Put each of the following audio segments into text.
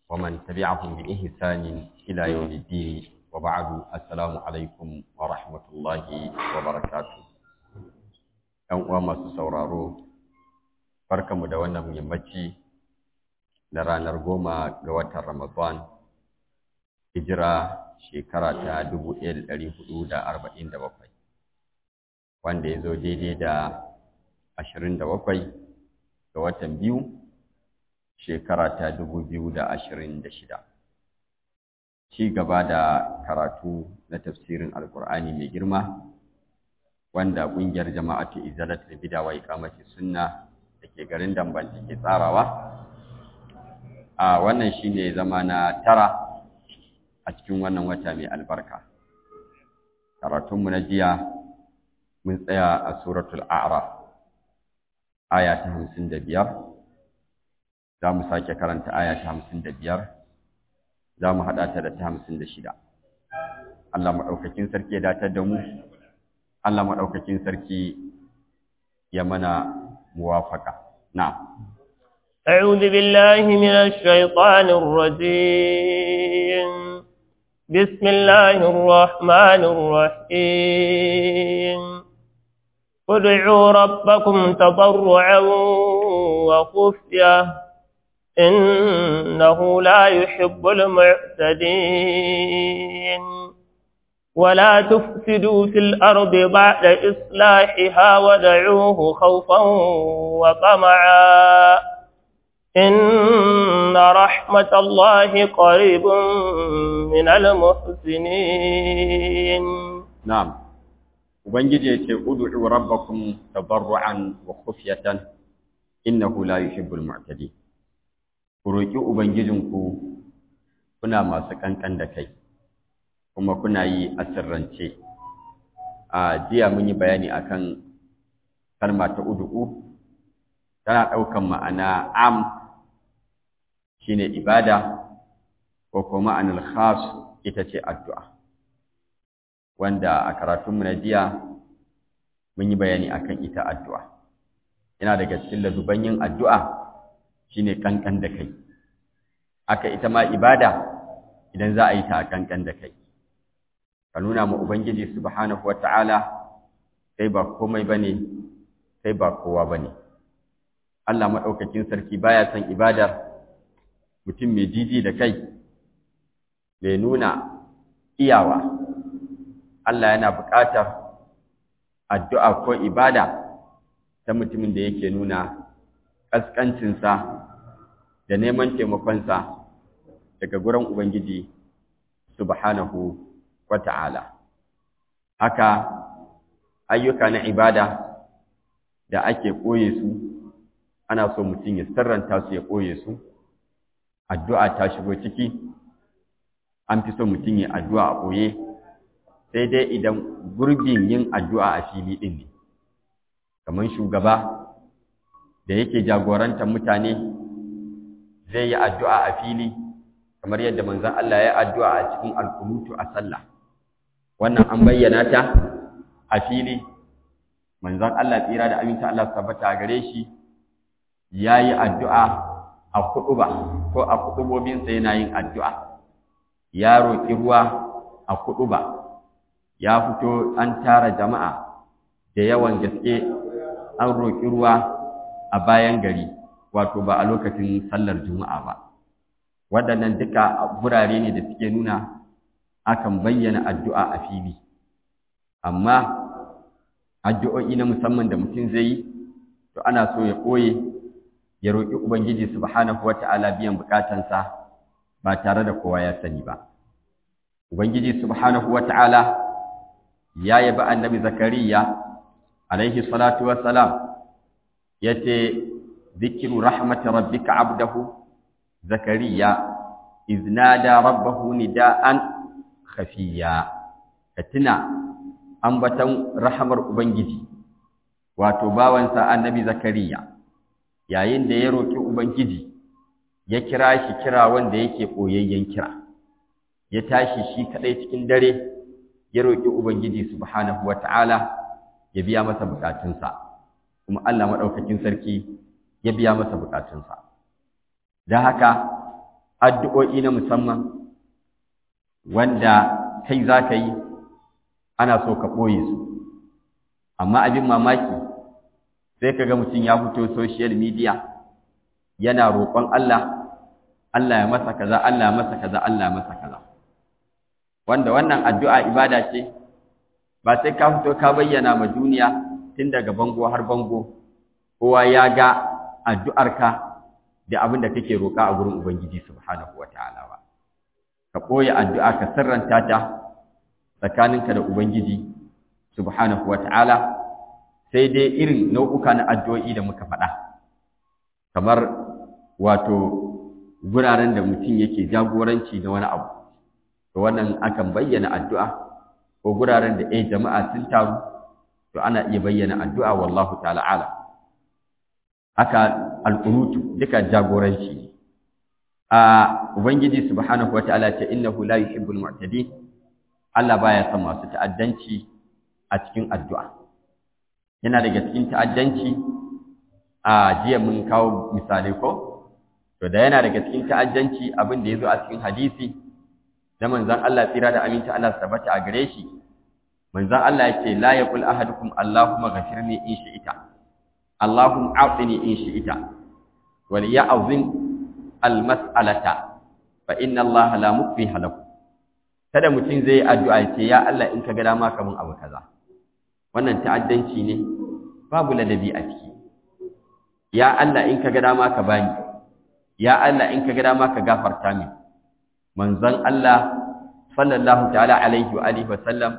ومن تبعهم بإحسان إلى يوم الدين وبعد السلام عليكم ورحمة الله وبركاته ‘Yan uwa masu sauraro, barkanmu da wannan yammaci na ranar goma ga watan Ramadan, hijira shekara ta dubu ɗaya da ɗari hudu da arba'in da bakwai, wanda ya zo daidai da ashirin da bakwai ga watan biyu shekara ta dubu biyu da ashirin da shida. Ci gaba da karatu na tafsirin Alƙur'ani mai girma, wanda ƙungiyar jama'atu izalat da bida wa ikamati sunna da ke garin damban ke tsarawa. A wannan shi ne zama na tara a cikin wannan wata mai albarka. Karatunmu na jiya mun tsaya a suratul A'raf, aya ta hamsin da biyar. za mu sake karanta aya ta hamsin da biyar za mu haɗa ta da ta hamsin da shida Allah maɗaukakin sarki ya datar da mu Allah maɗaukakin sarki ya mana muwafaka na أعوذ بالله من الشيطان الرجيم بسم الله الرحمن الرحيم ادعوا ربكم تضرعا وخفيه إنه لا يحب المعتدين ولا تفسدوا في الأرض بعد إصلاحها ودعوه خوفا وطمعا إن رحمة الله قريب من المحسنين نعم وبنجي ادعوا ربكم تضرعا وخفية إنه لا يحب المعتدين ku roƙi Ubangijinku kuna masu ƙanƙan da kai, kuma kuna yi a sirrance. A jiya mun yi bayani akan kalma ta udu'u, tana ɗaukan ma'ana am shine ibada, ko kuma ma'anar khas ita ce addu'a. Wanda a karatunmu na jiya mun yi bayani akan ita addu'a. Yana daga cikin lazuban yin addu'a shine kankan da kai aka ita ma ibada idan za a yi ta a kankan da kai ka nuna ma ubangiji subhanahu wata'ala kai ba komai bane kai ba kowa bane Allah madaukakin sarki baya son ibadar mutum mai jiji da kai mai nuna iyawa Allah yana buƙatar addu'a ko ibada ta mutumin da yake nuna ƙasƙancinsa da neman taimakonsa daga gurin Ubangiji subhanahu wa ta'ala. Haka ayyuka na ibada da ake ɓoye su, ana so mutum ya sirranta su ya ɓoye su, addu'a ta shigo ciki, an fi so mutum ya addu'a a ɓoye, sai dai idan gurbin yin addu'a a fili ɗin ne, kamar shugaba da yake jagorantar mutane zai yi addu'a a fili kamar yadda manzon Allah ya addu'a a cikin alkunutu a sallah wannan an bayyana ta a fili manzon Allah tsira da aminta Allah tabbata gare shi yayi addu'a a kuɗuba ko a kuɗubobinsa yana yin addu'a ya roƙi ruwa a kuɗuba ya fito an tara jama'a da yawan gaske an roƙi ruwa a bayan gari wato ba a lokacin sallar juma'a ba waɗannan duka gurare ne da suke nuna akan bayyana addu'a a fili amma addu'o'i na musamman da mutum zai yi to ana so ya ɓoye ya roƙi ubangiji subhanahu wata'ala biyan bukatansa ba tare da kowa ya sani ba ubangiji subhanahu wata'ala ya yabi annabi zakariya alaihi salatu wassalam yace zikiru rahmati rabbika abdahu zakariya iznada rabbahu nidaan khafiya katina ambatan rahmar ubangiji wato bawansa annabi zakariya yayin da ya roki ubangiji ya kira shi kira wanda yake boyayyen kira ya tashi shi kadai cikin dare ya roki ubangiji subhanahu wataala ya biya masa bukatunsa kuma Allah maɗaukakin sarki ya biya masa bukatunsa. Don haka, addu'o'i na musamman wanda kai za ka yi ana so ka ɓoye su amma abin mamaki sai ka ga mutum ya fito social media yana roƙon Allah Allah ya masa kaza Allah ya masa kaza Allah ya masa kaza wanda wannan addu'a ibada ce ba sai ka fito ka bayyana ma duniya tun daga bango har bango kowa ya ga addu'arka da abin da kake roƙa a gurin Ubangiji subhanahu wataala ba ka ɓoye addu'a ka sirranta ta tsakaninka da Ubangiji subhanahu wataala sai dai irin nau'uka na addu'o'i da muka faɗa kamar wato guraren da mutum yake jagoranci da wani abu to wannan akan bayyana addu'a ko guraren da eh jama'a sun taru to ana iya bayyana addu'a wallahu ta'ala ala haka alqunutu duka jagoranci ne a ubangiji subhanahu wata'ala ce innahu la yuhibbul mu'tadin Allah baya son masu ta'addanci a cikin addu'a yana daga cikin ta'addanci a jiya mun kawo misalai ko to da yana daga cikin ta'addanci abin da yazo a cikin hadisi da manzon Allah tsira da aminci Allah tabbata a gare shi manzon Allah yake la yaqul ahadukum Allahumma ghafirni in shi'ita Allahumma a'tini in shi'ita wal ya'zim al mas'alata fa inna Allah la mukfiha lahu kada mutum zai addu'a ce ya Allah in ka ga dama kamun abu kaza wannan ta'addanci ne babu ladabi a ciki ya Allah in ka ga dama ka bani ya Allah in ka ga dama ka gafarta min manzon Allah sallallahu ta'ala alaihi wa alihi wa sallam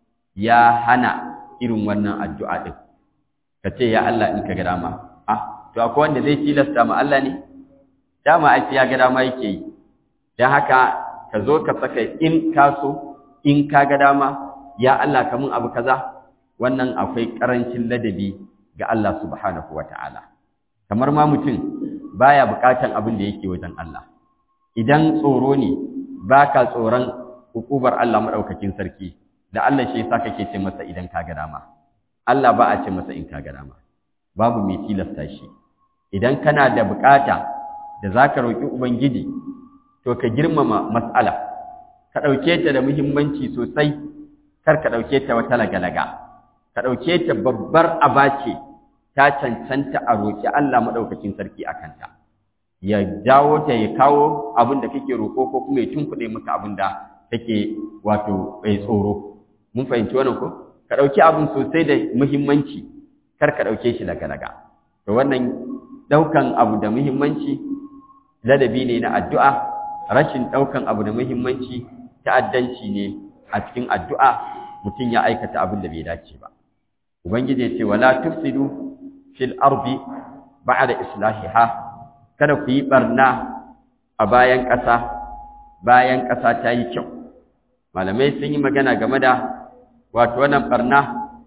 ya hana irin wannan addu'a din kace ya Allah in ka ga dama ah to akwai wanda zai tilasta ma Allah ne dama ai ya ga dama yake yi dan haka ka zo ka saka in ka so in ka ga dama ya Allah ka mun abu kaza wannan akwai karancin ladabi ga Allah subhanahu wataala kamar ma mutum baya bukatan abin da yake wajen Allah idan tsoro ne baka tsoron hukubar Allah madaukakin sarki da Allah shi yasa kake ce masa idan ka ga dama Allah ba a ce masa in ka ga dama babu mai tilasta shi idan kana da bukata da zaka roki ubangiji to ka girmama mas'ala ka dauke ta da muhimmanci sosai kar ka dauke ta wata lagalaga ka dauke ta babbar abace ta cancanta a roki Allah madaukakin sarki akan ta ya dawo ta ya kawo abin da kake roko ko kuma ya tunkuɗe maka abin da kake wato bai tsoro mun fahimci wannan ko ka dauki abin sosai da muhimmanci kar ka dauke shi lagalaga to wannan daukan abu da muhimmanci ladabi ne na addu'a rashin ɗaukan abu da muhimmanci ta'addanci ne a cikin addu'a mutum ya aikata abin da bai dace ba ubangiji ya ce wala tufsidu fil ardi ba'da islahiha kada ku yi barna a bayan ƙasa bayan ƙasa ta yi kyau malamai sun yi magana game da wato wannan barna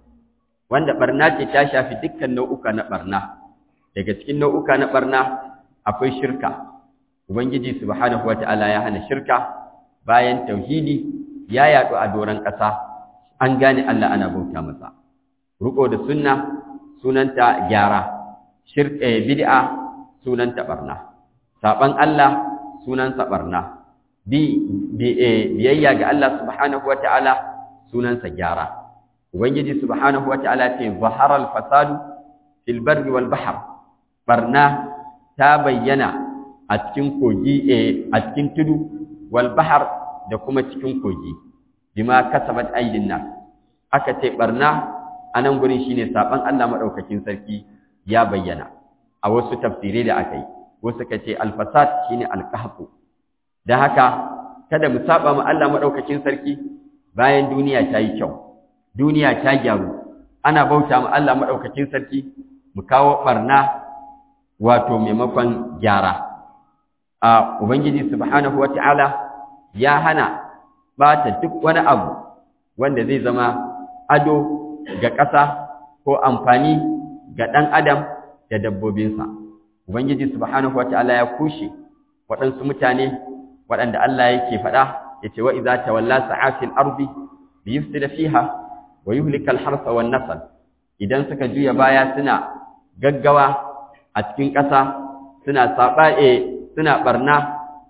wanda barna ce ta shafi dukkan nau'uka na barna daga cikin nau'uka na barna akwai shirka Ubangiji subhanahu wata'ala ya hana shirka bayan tauhidi ya yaɗu a doron ƙasa an gane Allah ana bauta masa ruko da sunna sunanta gyara shirka bid'a sunanta barna saban Allah sunansa barna bi biyayya ga Allah subhanahu wata'ala sunansa gyara Ubangiji subhanahu wata'ala ce zaharal fasadu fil barri wal bahr barna ta bayyana a cikin kogi a cikin tudu wal bahar da kuma cikin kogi bima kasabat aydin nas aka ce barna anan gurin shine saban Allah madaukakin sarki ya bayyana a wasu tafsirai da aka yi wasu ka ce al-fasad shine al-qahfu dan haka kada mu saba ma Allah madaukakin sarki bayan duniya ta yi kyau duniya ta gyaru ana bauta ma Allah madaukakin sarki mu kawo barna wato maimakon gyara a Ubangiji subhanahu wata'ala ya hana bata duk wani abu wanda zai zama ado ga ƙasa ko amfani ga ɗan adam da dabbobinsa. Ubangiji subhanahu wata'ala ya kushe waɗansu mutane waɗanda Allah yake faɗa ya ce wa iza tawalla sa'atil ardi bi yufsida fiha wa yuhlika al-harsa wan nasl idan suka juya baya suna gaggawa a cikin ƙasa suna saɓa'e suna barna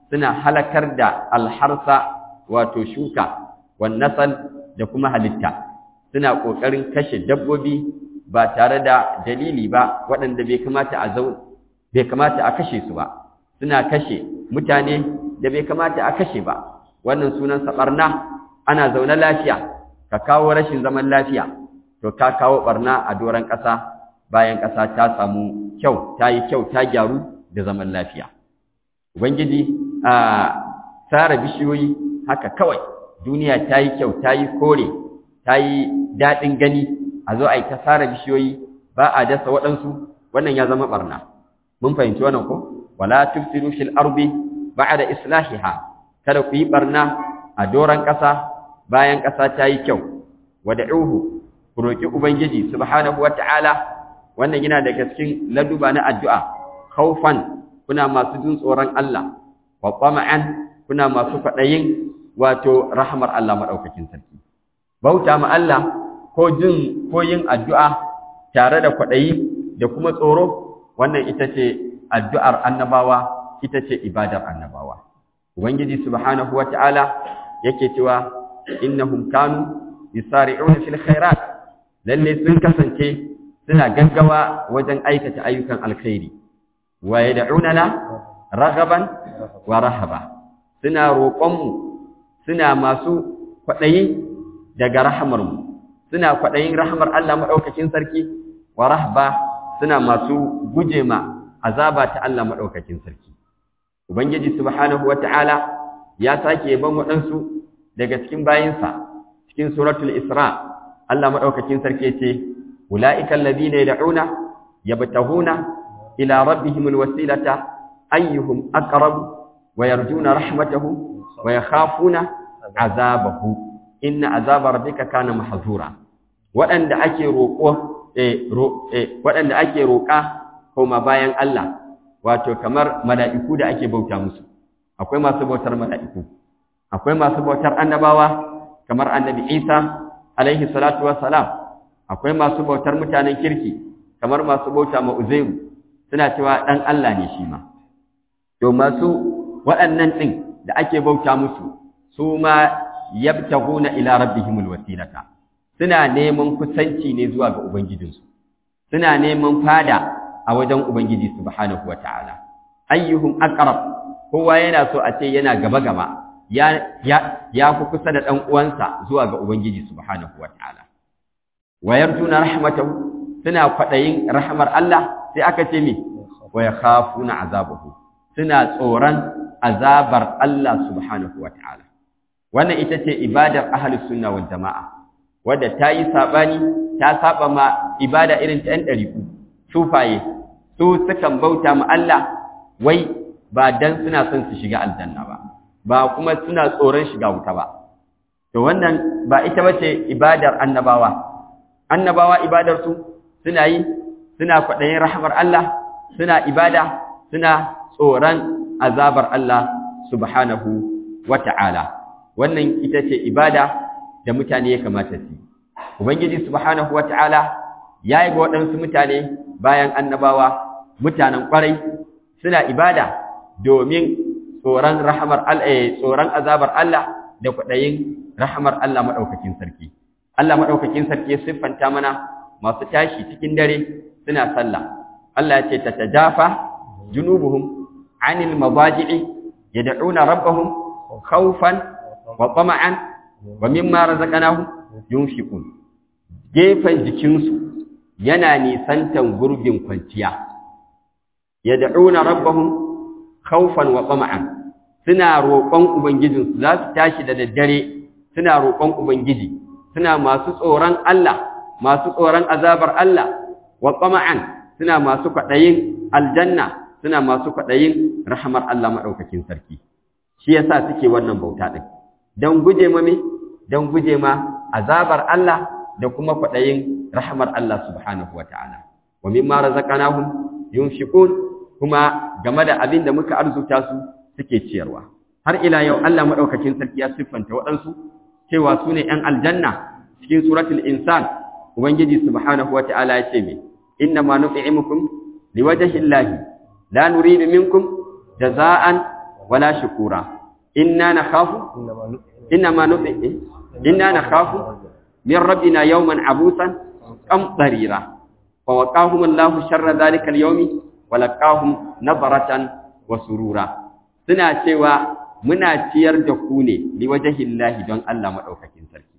suna halakar da alharsa wato shuka wan nasal da kuma halitta suna kokarin kashe dabbobi ba tare da dalili ba waɗanda bai kamata a zau bai kamata a kashe su ba suna kashe mutane da bai kamata a kashe ba wannan sunan barna ana zaune lafiya ka kawo rashin zaman lafiya to ka kawo barna a doron ƙasa bayan ƙasa ta samu kyau ta yi kyau ta gyaru da zaman lafiya ubangiji a tsara bishiyoyi haka kawai duniya ta yi kyau ta yi kore ta yi daɗin gani a zo a yi ta tsara bishiyoyi ba a dasa waɗansu wannan ya zama ɓarna mun fahimci wannan ko wala tufsidu fil ardi ba'da islahiha kada ku yi ɓarna a doron ƙasa bayan ƙasa ta yi kyau wad'uhu ku roki ubangiji subhanahu wata'ala wannan yana daga cikin laduba na addu'a khaufan kuna masu jin tsoron Allah wa tama'an kuna masu kwaɗayin wato rahmar Allah madaukakin sarki bauta ma Allah ko jin ko yin addu'a tare da kwaɗayi da kuma tsoro wannan ita ce addu'ar annabawa ita ce ibadar annabawa ubangiji subhanahu wata'ala yake cewa innahum kanu yusari'una fil khairat lalle sun kasance suna gaggawa wajen aikata ayyukan alkhairi wa yad'unana raghaban wa rahaba suna roƙonmu suna masu kwaɗayi daga rahamarmu suna kwaɗayin rahamar Allah maɗaukakin sarki wa rahba suna masu guje ma azaba ta Allah maɗaukakin sarki ubangiji subhanahu wata'ala ya sake ban waɗansu daga cikin bayinsa cikin suratul isra Allah maɗaukakin sarki ce ulaika alladhina yad'una yabtahuna ila rabbihimul wasilata ayyuhum aqrab wa yarjuna rahmatahu wa yakhafuna azabahu inna azaba rabbika kana mahzura waɗanda ake roƙo eh waɗanda ake roƙa kuma bayan Allah wato kamar mala'iku da ake bauta musu akwai masu bautar mala'iku akwai masu bautar annabawa kamar annabi Isa alaihi salatu wassalam akwai masu bautar mutanen kirki kamar masu bauta ma Uzairu suna cewa dan Allah ne shi ma to masu waɗannan ɗin da ake bauta musu su ma yabtaguna ila rabbihimul wasilata suna neman kusanci ne zuwa ga ubangijinsu suna neman fada a wajen ubangiji subhanahu wataala ayyuhum aqrab kowa yana so a ce yana gaba gaba ya ya ya fi kusa da dan uwansa zuwa ga ubangiji subhanahu wataala wa yarjuna rahmatahu suna kwadayin rahmar Allah sai aka ce me wa yakhafuna azabahu suna tsoron azabar Allah subhanahu wataala wannan ita ce ibadar ahlus sunna wal jamaa wadda ta yi sabani ta saba ma ibada irin ta ɗan ɗariku sufaye su sukan bauta ma Allah wai ba dan suna son su shiga aljanna ba ba kuma suna tsoron shiga wuta ba to wannan ba ita bace ibadar annabawa annabawa ibadar su suna yi suna kwaɗayin rahmar Allah suna ibada suna tsoron azabar Allah subhanahu wata'ala wannan ita ce ibada da mutane ya kamata su ubangiji subhanahu wata'ala yayi ga waɗansu mutane bayan annabawa mutanen ƙwarai suna ibada domin tsoron rahamar Allah tsoron azabar Allah da kwaɗayin rahamar Allah madaukakin sarki Allah madaukakin sarki ya siffanta mana masu tashi cikin dare suna sallah Allah ya ce tatajafa junubuhum anil madaji'i yad'una rabbahum khawfan wa tama'an wa mimma razaqnahum yunfiqun gefen jikinsu yana nisantan gurbin kwanciya yad'una rabbahum khawfan wa tama'an suna roƙon ubangijinsu za su tashi da daddare suna roƙon ubangiji suna masu tsoron Allah masu tsoron azabar Allah wa tama'an suna masu kwaɗayin aljanna suna masu kwaɗayin rahamar Allah maɗaukakin sarki shi yasa suke wannan bauta ɗin don guje ma me don guje ma azabar Allah da kuma kwaɗayin rahamar Allah subhanahu wa ta'ala. Wa mimma razaqnahum yunfiqun kuma game da abin da muka arzuta su suke ciyarwa. Har ila yau Allah madaukakin sarki ya siffanta waɗansu cewa su ne ‘yan aljanna cikin suratul insan Ubangiji subhanahu wa ta'ala ya ce me, inna ma nut'imukum liwajhi Allahi la nuridu minkum jaza'an wala shukura inna nakhafu inna ma nufi inna nakhafu min rabbina yawman abusan qamtarira fa waqahum Allahu sharra dhalika al-yawmi wa laqahum nabaratan wa surura suna cewa muna ciyar da ku ne liwajhillahi don Allah madaukakin sarki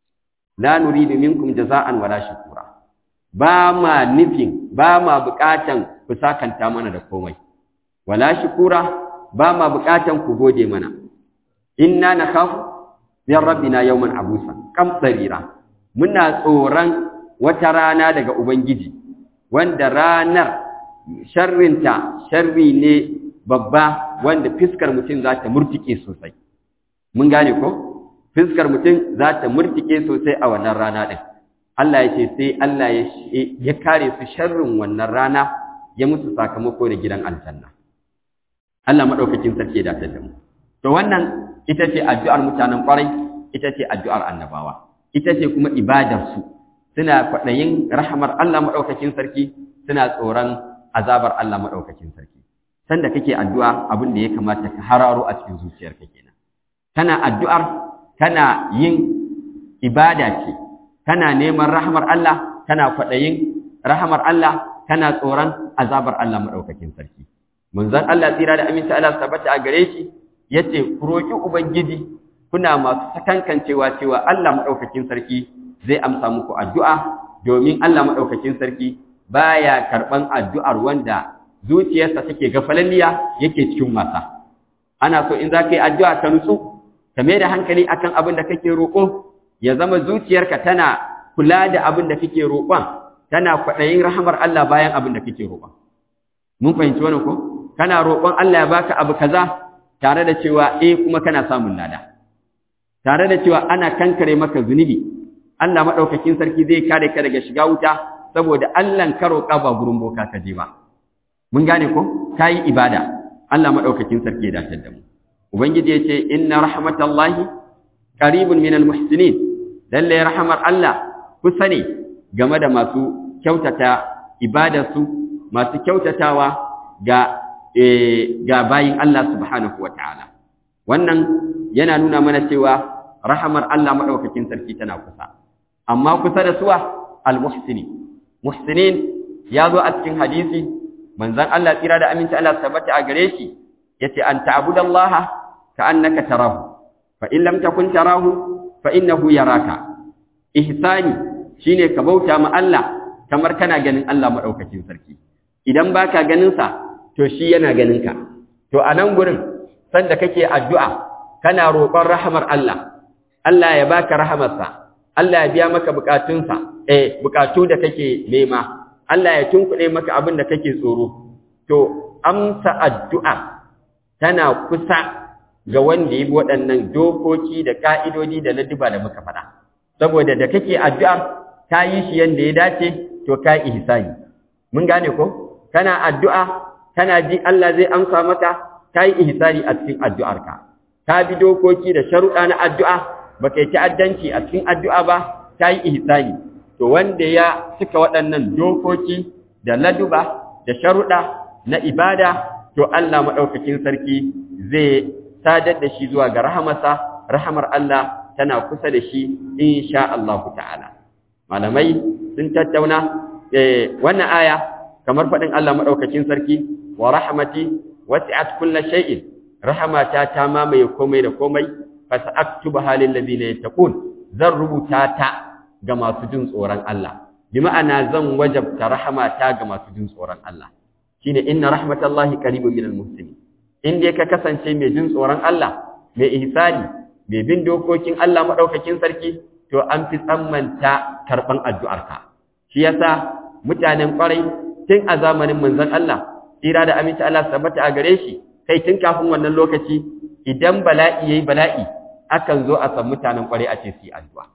la nuridu minkum jaza'an wala shukura ba ma nufin ba ma bukatan ku sakanta mana da komai wala shukura ba ma bukatan ku gode mana inna nakhafu min rabbina yawman abusa kam tsarira muna tsoron wata rana daga ubangiji wanda ranar sharrinta sharri ne babba wanda fiskar mutum za ta murtike sosai mun gane ko fiskar mutum za ta murtike sosai a wannan rana din Allah ya ce sai Allah ya kare su sharrin wannan rana ya musu sakamako da gidan aljanna Allah madaukakin sarki da ta mu to wannan ita ce addu'ar mutanen kwarai ita ce addu'ar annabawa ita ce kuma ibadar su suna kwaɗayin rahamar Allah madaukakin sarki suna tsoron azabar Allah madaukakin sarki sanda kake addu'a abin da ya kamata ka hararo a cikin zuciyarka kenan kana addu'ar kana yin ibada ce kana neman rahamar Allah kana kwaɗayin rahamar Allah kana tsoron azabar Allah madaukakin sarki manzon Allah tsira da aminta Allah tabbata a gare shi yace ku roki ubangiji kuna masu sakankancewa cewa Allah madaukakin sarki zai amsa muku addu'a domin Allah madaukakin sarki baya karban addu'ar wanda zuciyarsa take gafalalliya yake cikin wasa ana so in zaka yi addu'a ka nutsu ka mai da hankali akan abin da kake roƙo ya zama zuciyarka tana kula da abin da kake roƙon tana kwaɗayin rahamar Allah bayan abin da kake roƙon mun fahimci wannan ko kana roƙon Allah ya baka abu kaza tare da cewa eh kuma kana samun lada tare da cewa ana kankare maka zunubi Allah madaukakin sarki zai kare ka daga shiga wuta saboda Allah ka roƙa ba gurin boka ka je ba mun gane ko kai ibada Allah madaukakin sarki ya dace da mu ubangiji ya ce inna rahmatallahi qaribun minal muhsinin lalle rahmar Allah kusa ne game da masu kyautata ibadarsu masu kyautatawa ga ga bayin Allah subhanahu wataala wannan yana nuna mana cewa rahamar Allah madaukakin sarki tana kusa amma kusa da suwa almuhsini muhsinin ya zo a cikin hadisi manzon Allah tsira da aminci Allah tabbata a gare shi yace an ta'budallaha ka'annaka tarahu fa in lam takun tarahu fa innahu yaraka ihsani shine ka bauta ma Allah kamar kana ganin Allah madaukakin sarki idan baka ganin sa to shi yana ganin ka to a nan gurin sanda kake addu'a kana roƙon rahamar Allah Allah ya baka rahamarsa Allah ya biya maka bukatunsa eh bukatu da kake nema Allah ya tunkuɗe maka abin da kake tsoro to amsa addu'a tana kusa ga wanda yi waɗannan dokoki da ka'idodi da ladduba da muka faɗa saboda da kake addu'a ka yi shi yanda ya dace to ka ihsani mun gane ko kana addu'a kana ji Allah zai amsa maka ka yi ihsani a cikin addu'arka ka bi dokoki da sharuɗa na addu'a baka yi ta'addanci a cikin addu'a ba ka yi ihsani to wanda ya cika waɗannan dokoki da laduba da sharuɗa na ibada to Allah maɗaukakin sarki zai sadar da shi zuwa ga rahamarsa rahamar Allah tana kusa da shi insha Allah ta'ala malamai sun tattauna wannan aya kamar faɗin Allah maɗaukakin sarki wa rahmati wasi'at kulla shay'in rahamata ta mamaye komai da komai fa sa'aktubaha lil ladina yattaqun zan rubuta ta ga masu jin tsoron Allah bi ma'ana zan wajabta rahamata ga masu jin tsoron Allah shine inna rahmatallahi qaribun minal muhsinin in dai ka kasance mai jin tsoron Allah mai ihsani mai bin dokokin Allah madaukakin sarki to an fi tsammanta karban addu'arka shi yasa mutanen kwarai tun a zamanin manzon Allah tsira da aminci Allah tabbata a gare shi kai tun kafin wannan lokaci idan bala'i yayi bala'i akan zo a san mutanen kwarai a ce su yi addu'a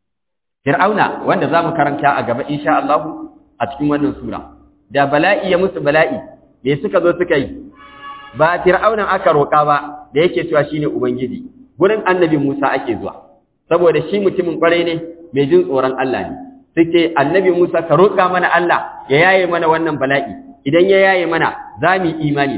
Fir'auna wanda zamu karanta a gaba insha Allah a cikin wannan sura da bala'i ya musu bala'i me suka zo suka yi ba Fir'aunan aka roƙa ba da yake cewa shine ubangiji gurin annabi Musa ake zuwa saboda shi mutumin kwarai ne mai jin tsoron Allah ne suke annabi Musa ka roƙa mana Allah ya yaye mana wannan bala'i idan ya yaye mana za mu yi imani da kai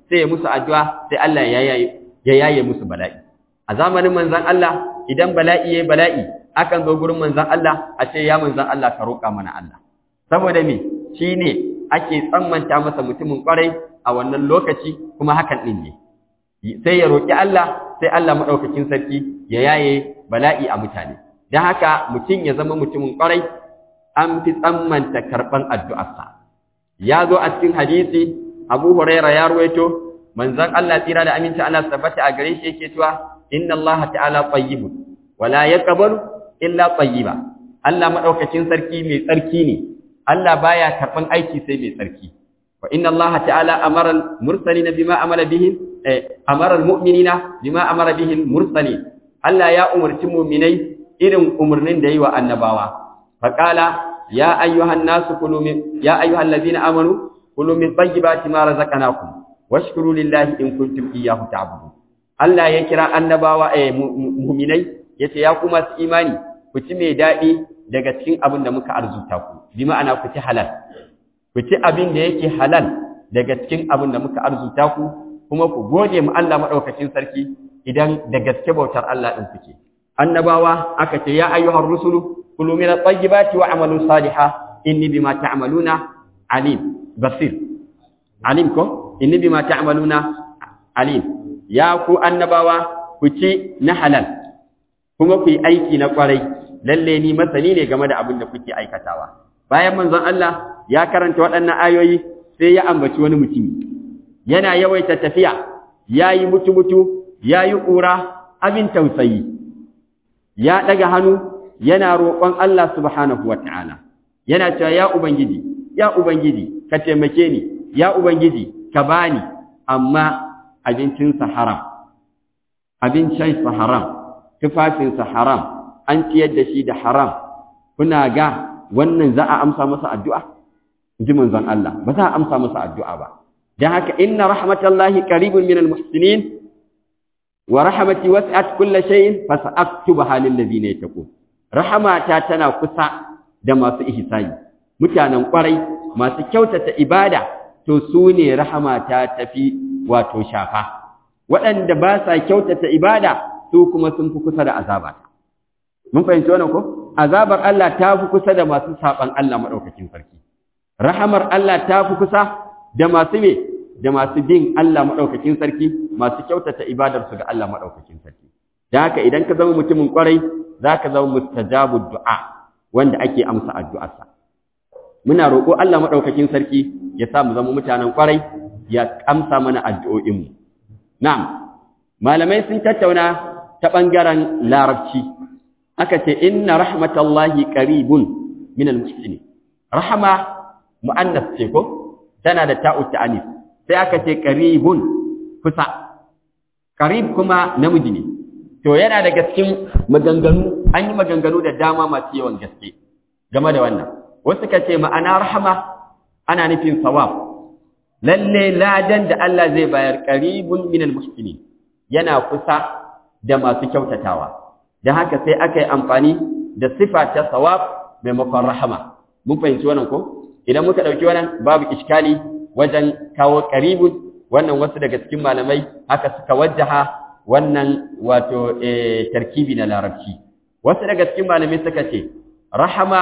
sai ya musu addu'a sai Allah ya yaye ya yaye musu bala'i a zamanin manzon Allah idan bala'i yayi bala'i akan zo gurin manzon Allah a ce ya manzon Allah ka roƙa mana Allah saboda me shine ake tsammanta masa mutumin kwarai a wannan lokaci kuma hakan din ne sai ya roƙi Allah sai Allah madaukakin sarki ya yaye bala'i a mutane dan haka mutum ya zama mutumin kwarai an fi tsammanta karban addu'arsa ya zo a cikin hadisi Abu Huraira ya ruwaito manzon Allah tsira da aminci Allah tabbata a gare shi yake cewa inna Allah ta'ala tayyibun wala yaqbalu illa tayyiba Allah madaukakin sarki mai tsarki ne Allah baya karban aiki sai mai tsarki wa inna Allah ta'ala amara al-mursalina bima amara bihi eh, amara al-mu'minina bima amara bihi al-mursalin Allah ya umarci mu'minai irin umarnin da yi wa annabawa faqala ya ayyuhan nasu kulu min ya ayyuhal ladina amanu kulu min tayyibati ma razaqnakum washkuru lillahi in kuntum iyyahu ta'budun Allah ya kira annabawa eh mu'minai yace ya ku masu imani ku ci mai dadi daga cikin abin da muka arzuta ku bi ma'ana ku ci halal ku ci abin da yake halal daga cikin abin da muka arzuta ku kuma ku gode mu Allah madaukakin sarki idan da gaske bautar Allah din kuke annabawa aka ce ya ayyuhar rusulu kulu min at-tayyibati wa'malu salihan inni bima ta'maluna alim basir alim ko inni bima ta'maluna alim ya ku annabawa ku ci na halal kuma ku yi aiki na kwarai lalle ni masani ne game da abin da kuke aikatawa bayan manzon Allah ya karanta waɗannan ayoyi sai ya ambaci wani mutumi yana yawaita tafiya yayi mutu mutu yayi ƙura abin tausayi ya daga hannu yana roƙon Allah subhanahu wataala yana cewa ya ubangiji ya ubangiji ka taimake ni ya ubangiji ka bani amma abincinsa haram abincinsa haram tufafinsa haram an ciyar da shi da haram kuna ga wannan za a amsa masa addu'a ji manzon Allah ba za a amsa masa addu'a ba dan haka inna rahmatallahi qaribun minal muhsinin wa rahmati wasi'at kulli shay'in fasa'aktubaha lil ladina yattaqun rahmata tana kusa da masu ihsani mutanen kwarai masu kyautata ibada to su ne rahmata tafi wato shafa waɗanda ba sa kyautata ibada su kuma sun fi kusa da azaba mun fahimci wannan ko azabar Allah ta fi kusa da masu saban Allah madaukakin sarki rahamar Allah ta fi kusa da masu me da masu bin Allah madaukakin sarki masu kyautata ibadar su ga Allah madaukakin sarki dan haka idan ka zama mutumin kwarai zaka zama mustajabud du'a wanda ake amsa addu'arsa muna roƙo Allah madaukakin sarki ya sa mu zama mutanen kwarai ya amsa mana addu'o'inmu na'am malamai sun tattauna ta bangaren larabci aka ce inna rahmatallahi qaribun min almuhsinin rahama muannas ce ko tana da ta'u ta'anis sai aka ce qaribun kusa qarib kuma namiji ne to yana daga cikin maganganu an yi maganganu da dama masu yawan gaske game da wannan wasu ka ce ma'ana rahama ana nufin sawab lalle ladan da Allah zai bayar qaribun min almuhsinin yana kusa da masu kyautatawa da haka sai aka yi amfani da sifa ta sawab maimakon rahama mun fahimci wannan ko idan muka dauki wannan babu iskali wajen kawo qaribun wannan wasu daga cikin malamai haka suka wajjaha wannan wato eh, tarkibi na larabci wasu daga cikin malamai suka ce rahama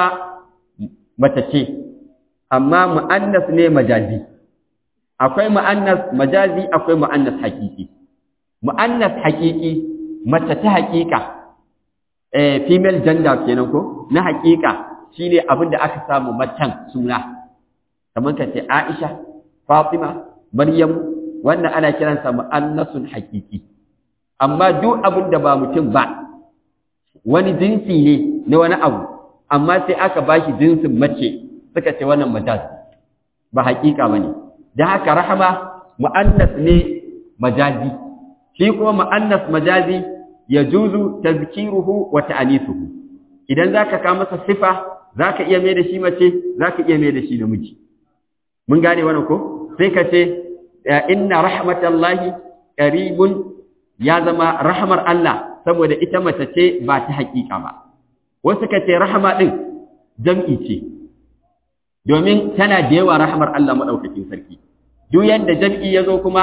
mace ce amma mu'annas ne majazi akwai mu'annas majazi akwai mu'annas hakiki mu'annas hakiki mace ta hakika eh female gender kenan ko na hakika shine abin da aka samu macen suna kamar ka ce Aisha Fatima Maryam wannan ana kiransa mu'annasun hakiki amma duk abin da ba mutum ba wani jinsi ne na wani abu amma sai aka bashi jinsin mace suka ce wannan majaz ba hakika bane dan haka rahama mu'annas ne majazi shi kuma mu'annas majazi yajuzu tazkiruhu wa ta'nisuhu idan zaka ka masa sifa zaka iya mai da shi mace zaka iya mai da shi namiji mun gane wannan ko sai ka ce inna rahmatallahi qaribun ya zama rahmar Allah saboda ita mace ce ba ta hakika ba wasu ka ce rahama din jam'i ce domin tana da yawa rahmar Allah madaukakin sarki duk yanda jam'i yazo kuma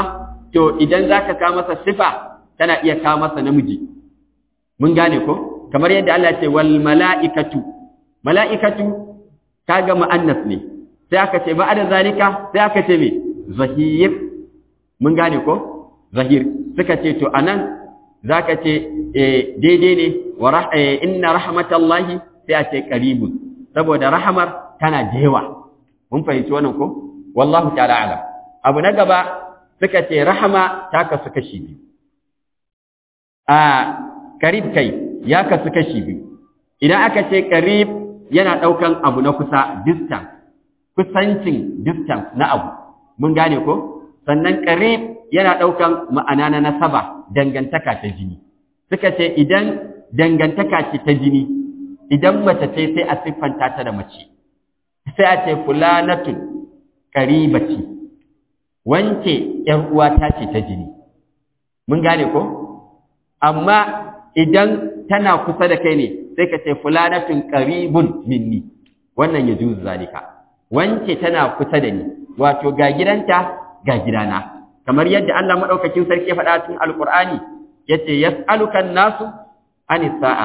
to idan zaka ka masa sifa kana iya ka masa namiji mun gane ko kamar yadda Allah ce wal mala'ikatu mala'ikatu kaga mu'annas ne sai aka ce ba'da zalika sai aka ce me zahir mun gane ko zahir suka ce to anan zaka ce daidai ne wa inna rahmatallahi sai a ce qaribun saboda rahamar tana da yawa mun fahimci wannan ko wallahu ta'ala alam abu na gaba suka ce rahama ta kasu kashi biyu a karib kai ya kasu kashi biyu idan aka ce karib yana daukan abu na kusa distance kusancin distance na abu mun gane ko sannan karib yana daukan ma'ana na nasaba dangantaka ta jini suka ce idan dangantaka ce ta jini idan mace ce sai a siffanta ta da mace sai a ce fulanatun qaribati wance ‘yar uwata ce ta jini, mun gane ko? Amma idan tana kusa da kai ne, sai ka ce fulanatun ƙaribun minni, wannan ya juzu zalika. Wance tana kusa da ni, wato ga gidanta ga gidana. Kamar yadda Allah maɗaukakin sarki ya faɗa tun Alƙur'ani, ya ce, Yas'alukan nasu, ani sa'a.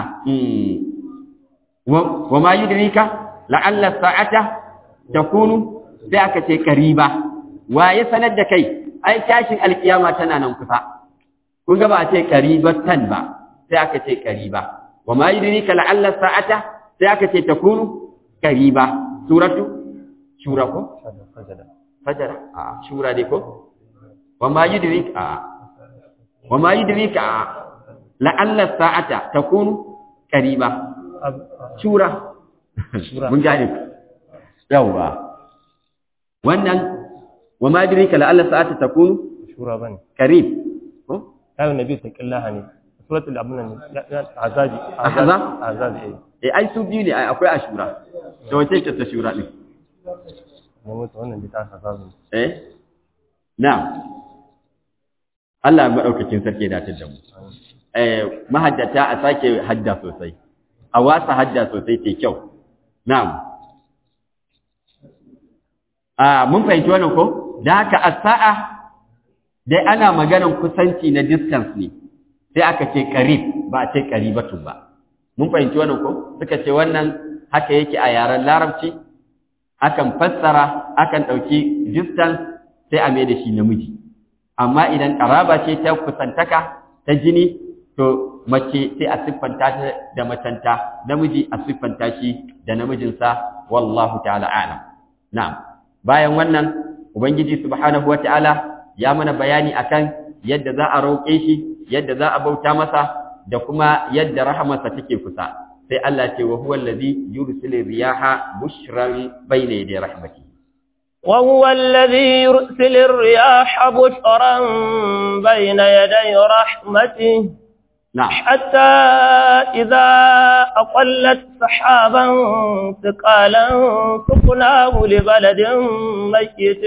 Wa ma yudrika la'alla sa'ata takunu sai aka ce ƙariba. wa ya sanar da kai ai tashin alkiyama tana nan kusa kun ga ba a ce qaribatan ba sai aka ce qariba wa ma yudrika la'alla sa'ata sai aka ce takunu qariba suratu shura ko fajara a shura dai ko wa ma yudrika a wa ma yudrika a la'alla sa'ata takunu qariba shura mun gane yawa wannan wa ma dirika la Allah sa'ata takunu shura bane qarib ko ayu nabi taqillaha ne suratul abun azabi Ahzab? azabi eh eh ai su biyu ne ai akwai ashura to wace ce ta shura din ne mutu wannan bi ta azabi eh na'am Allah madaukakin sarki da ta da mu eh mahaddata a sake hadda sosai a wasa hadda sosai ce kyau na'am a mun fahimci wannan ko da haka as-sa'a dai ana maganan kusanci na distance ne sai aka ce qarib ba a ce qaribatu ba mun fahimci wannan ko suka ce wannan haka yake a yaren larabci akan fassara akan dauki distance sai a mai da shi namiji amma idan qaraba ce ta kusantaka ta jini to mace sai a siffanta ta da macenta namiji a siffanta shi da namijinsa wallahu ta'ala a'lam na'am bayan wannan ubangiji subhanahu wata'ala ya mana bayani akan yadda za a roƙe shi yadda za a bauta masa da kuma yadda rahamarsa take kusa sai Allah ce wa huwa allazi yursilu riyaha bushran bayna yaday rahmati وهو الذي يرسل الرياح بشرا بين يدي رحمته na'am حتى إذا أقلت سحابا ثقالا سقناه لبلد ميت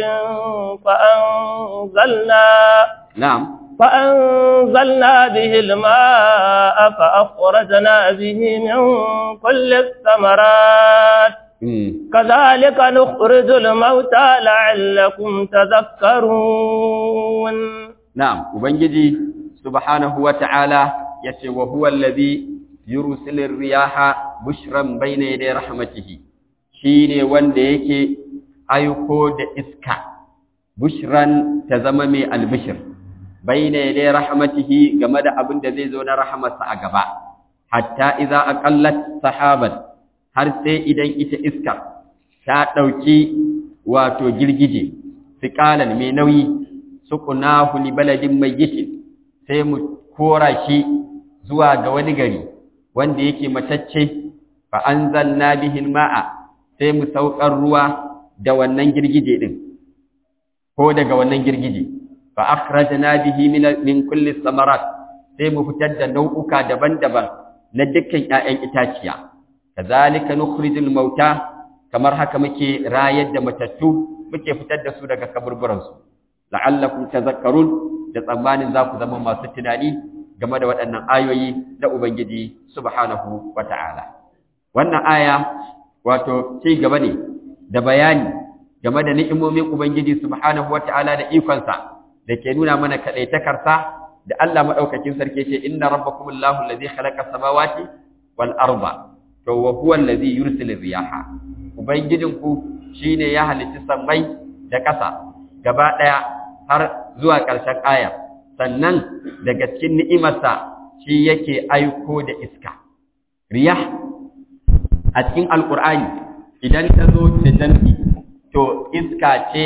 فأنزلنا na'am فأنزلنا به الماء فأخرجنا به من كل الثمرات mm. كذلك نخرج الموتى لعلكم تذكرون Na'am, Ubangiji subhanahu wa ta'ala ya ce, wa huwa allazi yursilin riyaha bushran bayna yaday rahmatihi shi ne wanda yake aiko da iska, bushran ta zama mai albishir, bayna yaday rahmatihi game da abin da zai zo na rahamarsa a gaba, hatta iza aqallat sahaban har sai idan ita iskar ta ɗauki wato girgije, siƙalan mai nauyi, sukunahu li baladin mayyitin sai mu kora shi zuwa ga wani gari wanda yake matacce fa anzalna bihi alma'a sai mu saukar ruwa da wannan girgije din ko daga wannan girgije fa akhrajna bihi min min kulli samarat sai mu fitar da nau'uka daban-daban na dukkan ƴaƴan itaciya kazalika nukhrijul mauta kamar haka muke rayar da matattu muke fitar da su daga kaburburansu la'allakum tazakkarun da tsammanin za ku zama masu tunani game da waɗannan ayoyi da Ubangiji subhanahu wata'ala wannan aya wato ci gaba ne da bayani game da ni'imomin Ubangiji subhanahu wata'ala da ikonsa da ke nuna mana kaɗaitakarsa da Allah maɗaukakin sarki ce inna rabbakum Allahu allazi khalaqa samawati wal arda to wa huwa allazi yursilu riyaha ubangijinku shine ya halitta sammai da ƙasa gaba ɗaya har zuwa ƙarshen aya sannan daga cikin ni'imarsa shi yake aiko da iska riyah a cikin alqur'ani idan ta zo da jam'i to iska ce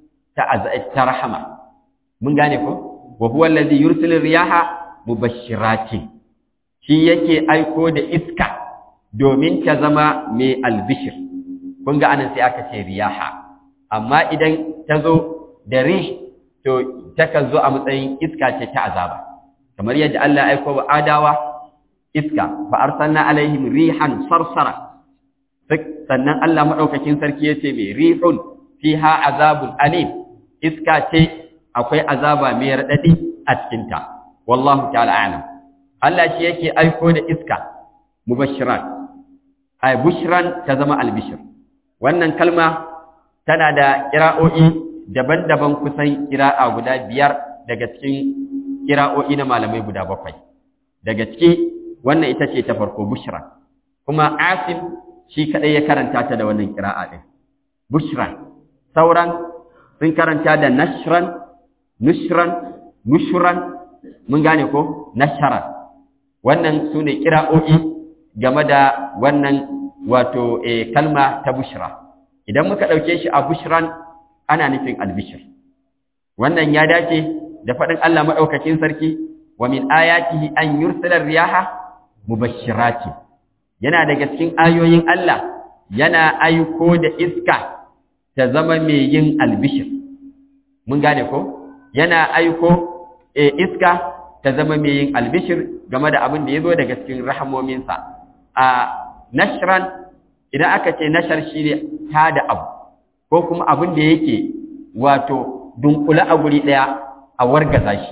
ta rahama mun gane ko wa huwa allazi yursilu riyaha mubashshiratin shi yake aiko da iska domin ta zama mai albishir kun ga anan sai aka ce riyaha amma idan ta zo da rih to takan zo a matsayin iska ce ta azaba kamar yadda Allah ya aiko wa adawa iska fa arsalna alaihim rihan sarsara sannan Allah madaukakin sarki yace mai rihun fiha azabun alim iska ce akwai azaba mai radadi a cikin ta wallahu ta'ala a'lam Allah shi yake aiko da iska mubashirat ay bushran ta zama albishir wannan kalma tana da kira'o'i daban-daban kusan kira'a guda biyar daga cikin kira'o'i na malamai guda bakwai daga ciki wannan ita ce ta farko bushran kuma asim shi kadai ya karanta ta da wannan kira'a din bushran sauran sun karanta da nashran nushran nushran mun gane ko nasharan wannan su ne kira'o'i game da wannan wato e, kalma ta bushra idan muka ɗauke shi a bushran ana nufin albishir wannan ya dace da faɗin Allah maɗaukakin sarki wa min ayatihi an yursila riyaha mubashirati yana daga cikin ayoyin Allah yana aiko da iska ta zama mai yin albishir mun gane ko yana aiko e, iska ta zama mai yin albishir game da abin da ya zo daga cikin rahamominsa a nashran idan aka ce nashar shi ne ta da abu ko kuma abin da yake wato dunkula a guri ɗaya a wargaza shi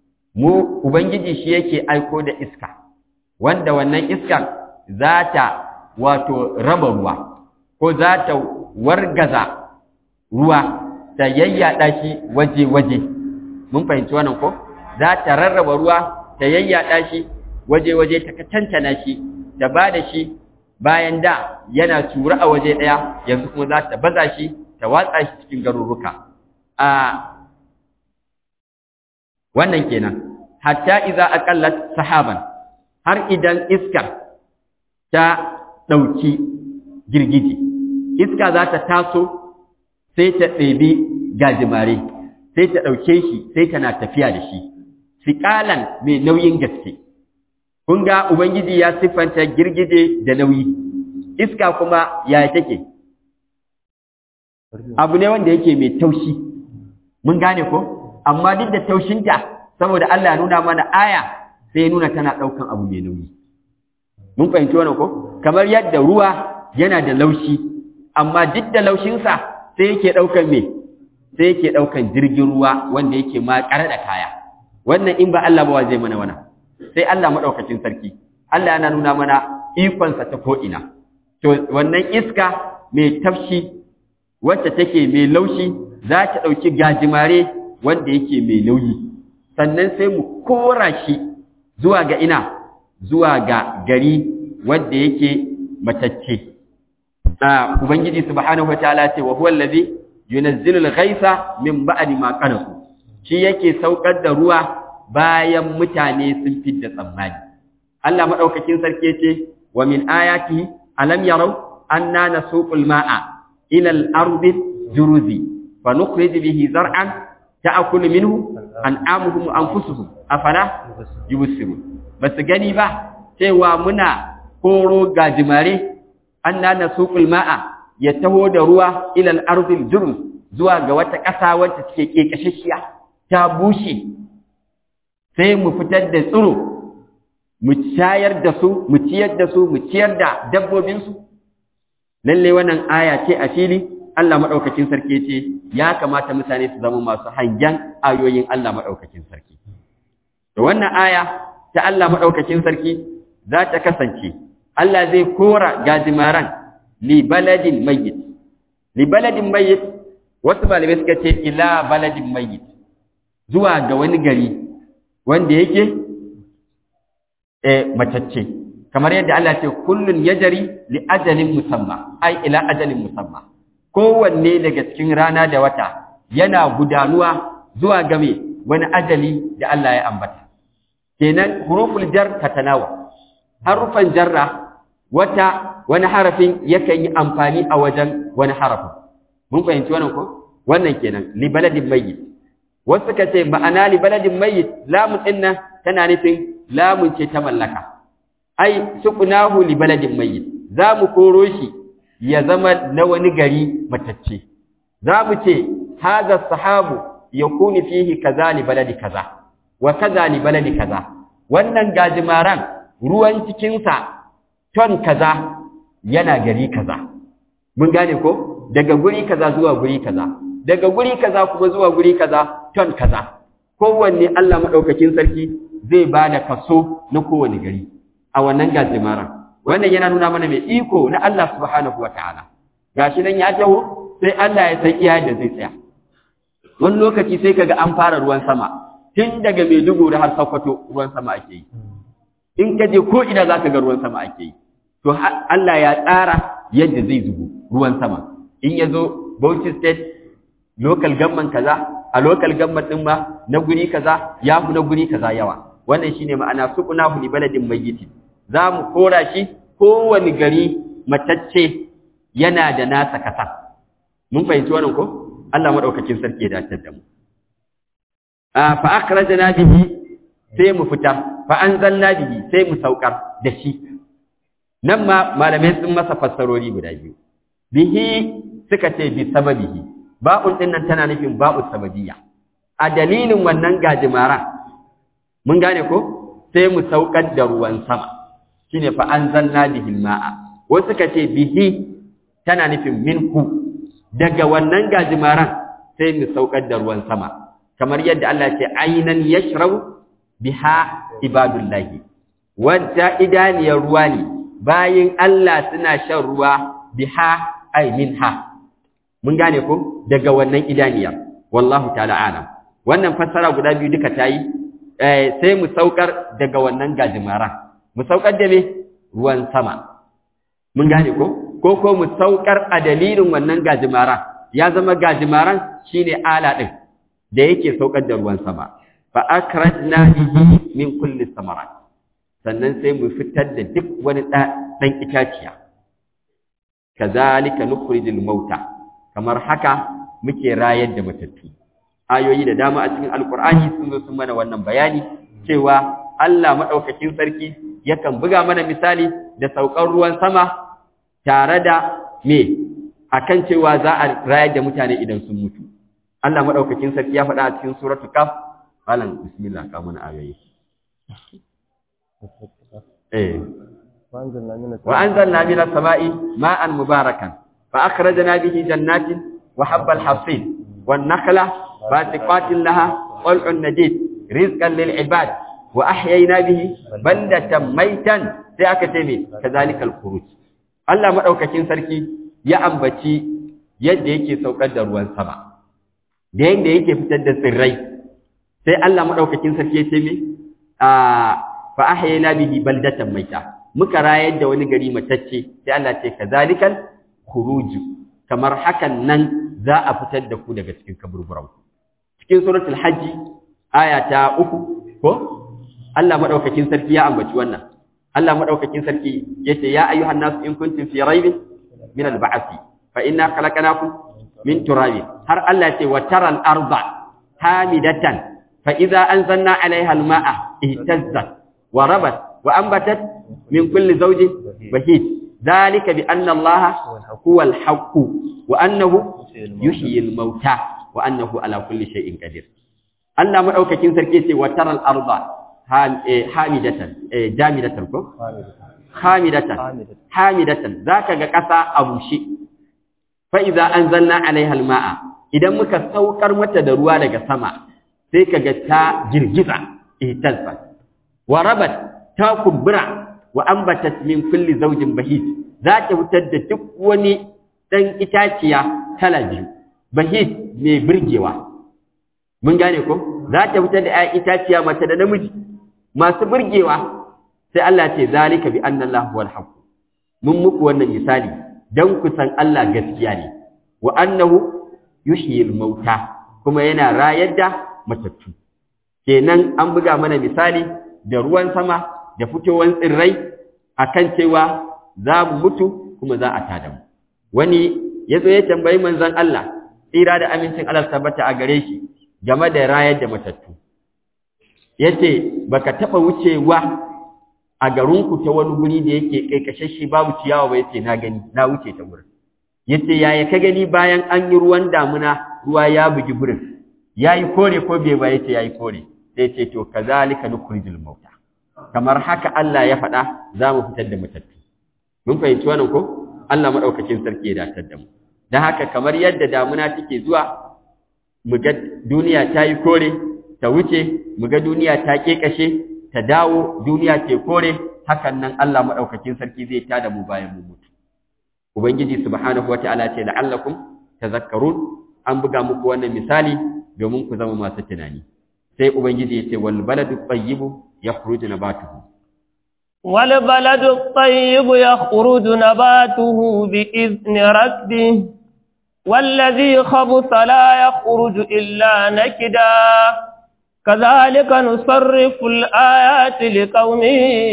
mu ubangiji shi yake aiko da iska wanda wannan iskar za ta wato raba ruwa ko za ta wargaza ruwa ta yayyada shi waje-waje mun fahimci wannan ko za ta rarraba ruwa ta yayyada shi waje-waje ta tantana shi ta ba da shi bayan da yana tura a waje ɗaya yanzu kuma za ta baza shi ta watsa shi cikin garuruka a wannan kenan hatta idza aqallat sahaban har idan iska ta ɗauki girgije iska za ta taso sai ta ɗebi gajimare sai ta ɗauke shi sai tana tafiya da shi siƙalan mai nauyin gaske kun ga ubangiji ya siffanta girgije da nauyi iska kuma ya take abu ne wanda yake mai taushi mun gane ko amma duk da taushinta saboda Allah ya nuna mana aya sai ya nuna tana ɗaukan abu mai nauyi mun fahimci wannan ko kamar yadda ruwa yana da laushi amma duk da laushinsa sai yake ɗaukan me sai yake ɗaukan jirgin ruwa wanda yake ma ƙare da kaya wannan in ba Allah ba zai mana wannan sai Allah maɗaukacin sarki Allah yana nuna mana ikonsa ta ko'ina to wannan iska mai tafshi wacce take mai laushi za ta ɗauki gajimare wanda yake mai nauyi sannan sai mu kora shi zuwa ga ina zuwa ga gari wanda yake matacce ubangiji subhanahu wataala ce wa huwa allazi yunazzilu al-ghaitha min ba'di ma qanasu shi yake saukar da ruwa bayan mutane sun fidda tsammani Allah madaukakin sarki yace wa min ayatihi alam yarau anna nasuqul ma'a ila al-ardi juruzi fa nukhrij bihi zar'an ta'kulu minhu an'amuhum wa anfusuhum afala yubsirun basu gani ba cewa muna koro gajimare anna nasuqul ma'a ya taho da ruwa ila al-ardi juruz zuwa ga wata ƙasa wacce take kekashashiya ta bushe sai mu fitar da tsiro mu shayar da su mu ciyar da su mu ciyar da dabbobinsu lalle wannan aya ce a fili Allah madaukakin sarki ce ya kamata mutane su zama masu hangen ayoyin Allah madaukakin sarki to wannan aya ta Allah madaukakin sarki za ta kasance Allah zai kora gajimaran li baladin mayyit li baladin mayyit wasu malamai suka ce ila baladin mayyit zuwa ga wani gari wanda yake eh matacce kamar yadda Allah ce kullun yajri li ajalin musamma ai ila ajalin musamma kowanne daga cikin rana da wata yana gudanuwa zuwa ga me wani ajali da Allah ya ambata kenan huruful jar tatanawa harufan jarra wata wani harafin yakan yi amfani a wajen wani harafin mun fahimci wannan ko wannan kenan li baladin mayyit wasu suka ce ma'ana li baladin mayyit lamun dinnan tana nufin lamun ce ta mallaka ai suqnahu li baladin mayyit za mu koro shi ya zama na wani gari matacce za mu ce hadha sahabu yakunu fihi kaza li baladi kaza wa kaza li baladi kaza wannan gajimaran ruwan cikin sa ton kaza yana gari kaza mun gane ko daga guri kaza zuwa guri kaza daga guri kaza kuma zuwa guri kaza ton kaza kowanne Allah madaukakin sarki zai bada kaso na kowane gari a wannan gajimaran wannan yana nuna mana mai iko na Allah subhanahu wataala gashi nan ya taho sai Allah ya san iya da zai tsaya wani lokaci sai kaga an fara ruwan sama tun daga Maiduguri har Sokoto ruwan sama ake yi in ka je ko ina zaka ga ruwan sama ake yi to Allah ya tsara yadda zai zubo ruwan sama in ya zo Bauchi state local government kaza a local government din ma na guri kaza ya fi na guri kaza yawa wannan shine ma'ana suqnahu li baladin mayyitin za mu kora shi kowane gari matacce yana da nasa kasa mun fahimci wannan ko Allah madaukakin sarki ya dace da mu a fa akhrajna bihi sai mu fita fa anzalna bihi sai mu saukar da shi nan ma malamai sun masa fassarori guda biyu bihi suka ce bi sababihi ba'un din nan tana nufin ba'u sababiyya a dalilin wannan gajimara mun gane ko sai mu saukar da ruwan sama shine fa anzalna bihi ma'a wasu suka ce bihi tana nufin minku daga wannan gajimaran sai mu saukar da ruwan sama kamar yadda Allah ya ce ainan yashrabu biha ibadullahi wadda idaniyar ruwa ne bayin Allah suna shan ruwa biha ay minha mun gane ko daga wannan idaniya wallahu ta'ala alam wannan fassara guda biyu duka tayi eh sai mu saukar daga wannan gajimara mu saukar da me ruwan sama mun gane ko ko ko mu saukar a dalilin wannan gajimara ya zama gajimaran shine ala din da yake saukar da ruwan sama fa akrajna bihi min kulli samarat sannan sai mu fitar da duk wani dan itaciya kazalika nukhrijul mauta kamar haka muke rayar da matattu ayoyi da dama a cikin alqur'ani sun zo sun mana wannan bayani cewa Allah madaukakin sarki yakan buga mana misali da saukar ruwan sama tare da me akan cewa za a rayar da mutane idan sun mutu Allah madaukakin sarki ya faɗa a cikin suratul kaf malam bismillah ka mana ayoyi eh وأنزلنا من السماء ماء مباركا فأخرجنا به جنات وحب الحصيد والنخلة باسقات لها طلع نديد رزقا للعباد وأحيينا به بلدة ميتا سيأكتمي كذلك الخروج الله مدوكاكين سركي يا أمبتي yadda yake saukar da ruwan sama da yadda yake fitar da tsirrai sai Allah madaukakin sarki ya ce me a fa ahyayna bihi baldatan maita muka rayar da wani gari matacce sai Allah ce kazalikal khuruju kamar hakan nan za a fitar da ku daga cikin kaburburan cikin suratul hajji aya ta uku ko Allah madaukakin sarki ya ambaci wannan Allah madaukakin sarki yace ya ayyuhan nas in kuntum fi raibin min al-ba'thi fa inna khalaqnakum min turabin har Allah ce wa taral arda hamidatan fa idza anzalna 'alayha al-ma'a ihtazzat wa rabat wa anbatat min kulli zawjin bahij dhalika bi anna Allah huwa al-haqq wa annahu yuhyi al-mauta wa annahu ala kulli shay'in qadir Allah madaukakin sarki ce wa taral arda hamidatan jamidatan ko hamidatan hamidatan zaka ga kasa a bushe fa idza anzalna alaiha alma'a idan muka saukar mata da ruwa daga sama sai kaga ta girgiza ihtazza wa rabat ta kumbura wa ambatat min kulli zawjin bahij za ta fitar da duk wani dan itaciya kala biyu bahij mai birgewa mun gane ko za ta fitar da ‘ya'yan itaciya mace da namiji masu burgewa sai Allah ce zalika bi anna Allah huwal haqq mun muku wannan misali dan ku san Allah gaskiya ne wa annahu yuhyil mauta kuma yana rayar da matattu kenan an buga mana misali da ruwan sama da fitowar tsirrai akan cewa za mu mutu kuma za a tada mu wani ya zo ya tambayi manzon Allah tsira da amincin Allah tabbata a gare shi game da rayar da matattu yace baka taba wucewa a garinku ta wani guri da yake kaikashashe babu ciyawa ba yace na gani na wuce ta gurin yace yaya ka gani bayan an yi ruwan damuna ruwa ya bugi gurin yayi kore ko bai ba yace yayi kore sai yace to kazalika nukhrijul mauta kamar haka Allah ya faɗa za mu fitar da matattu mun fahimci wannan ko Allah madaukakin sarki ya datar da mu dan haka kamar yadda damuna take zuwa mu ga duniya ta yi kore ta wuce mu ga duniya ta kekashe ta dawo duniya ce kore hakan nan Allah madaukakin sarki zai tada mu bayan mu mutu ubangiji subhanahu wataala ce la'allakum tazakkarun an buga muku wannan misali domin ku zama masu tunani sai ubangiji ya ce wal baladu tayyibu yakhruju nabatuhu wal baladu tayyibu yakhruju nabatuhu bi izni rabbih والذي خبث لا يخرج إلا نكدا كذلك نصرف الآيات لقوم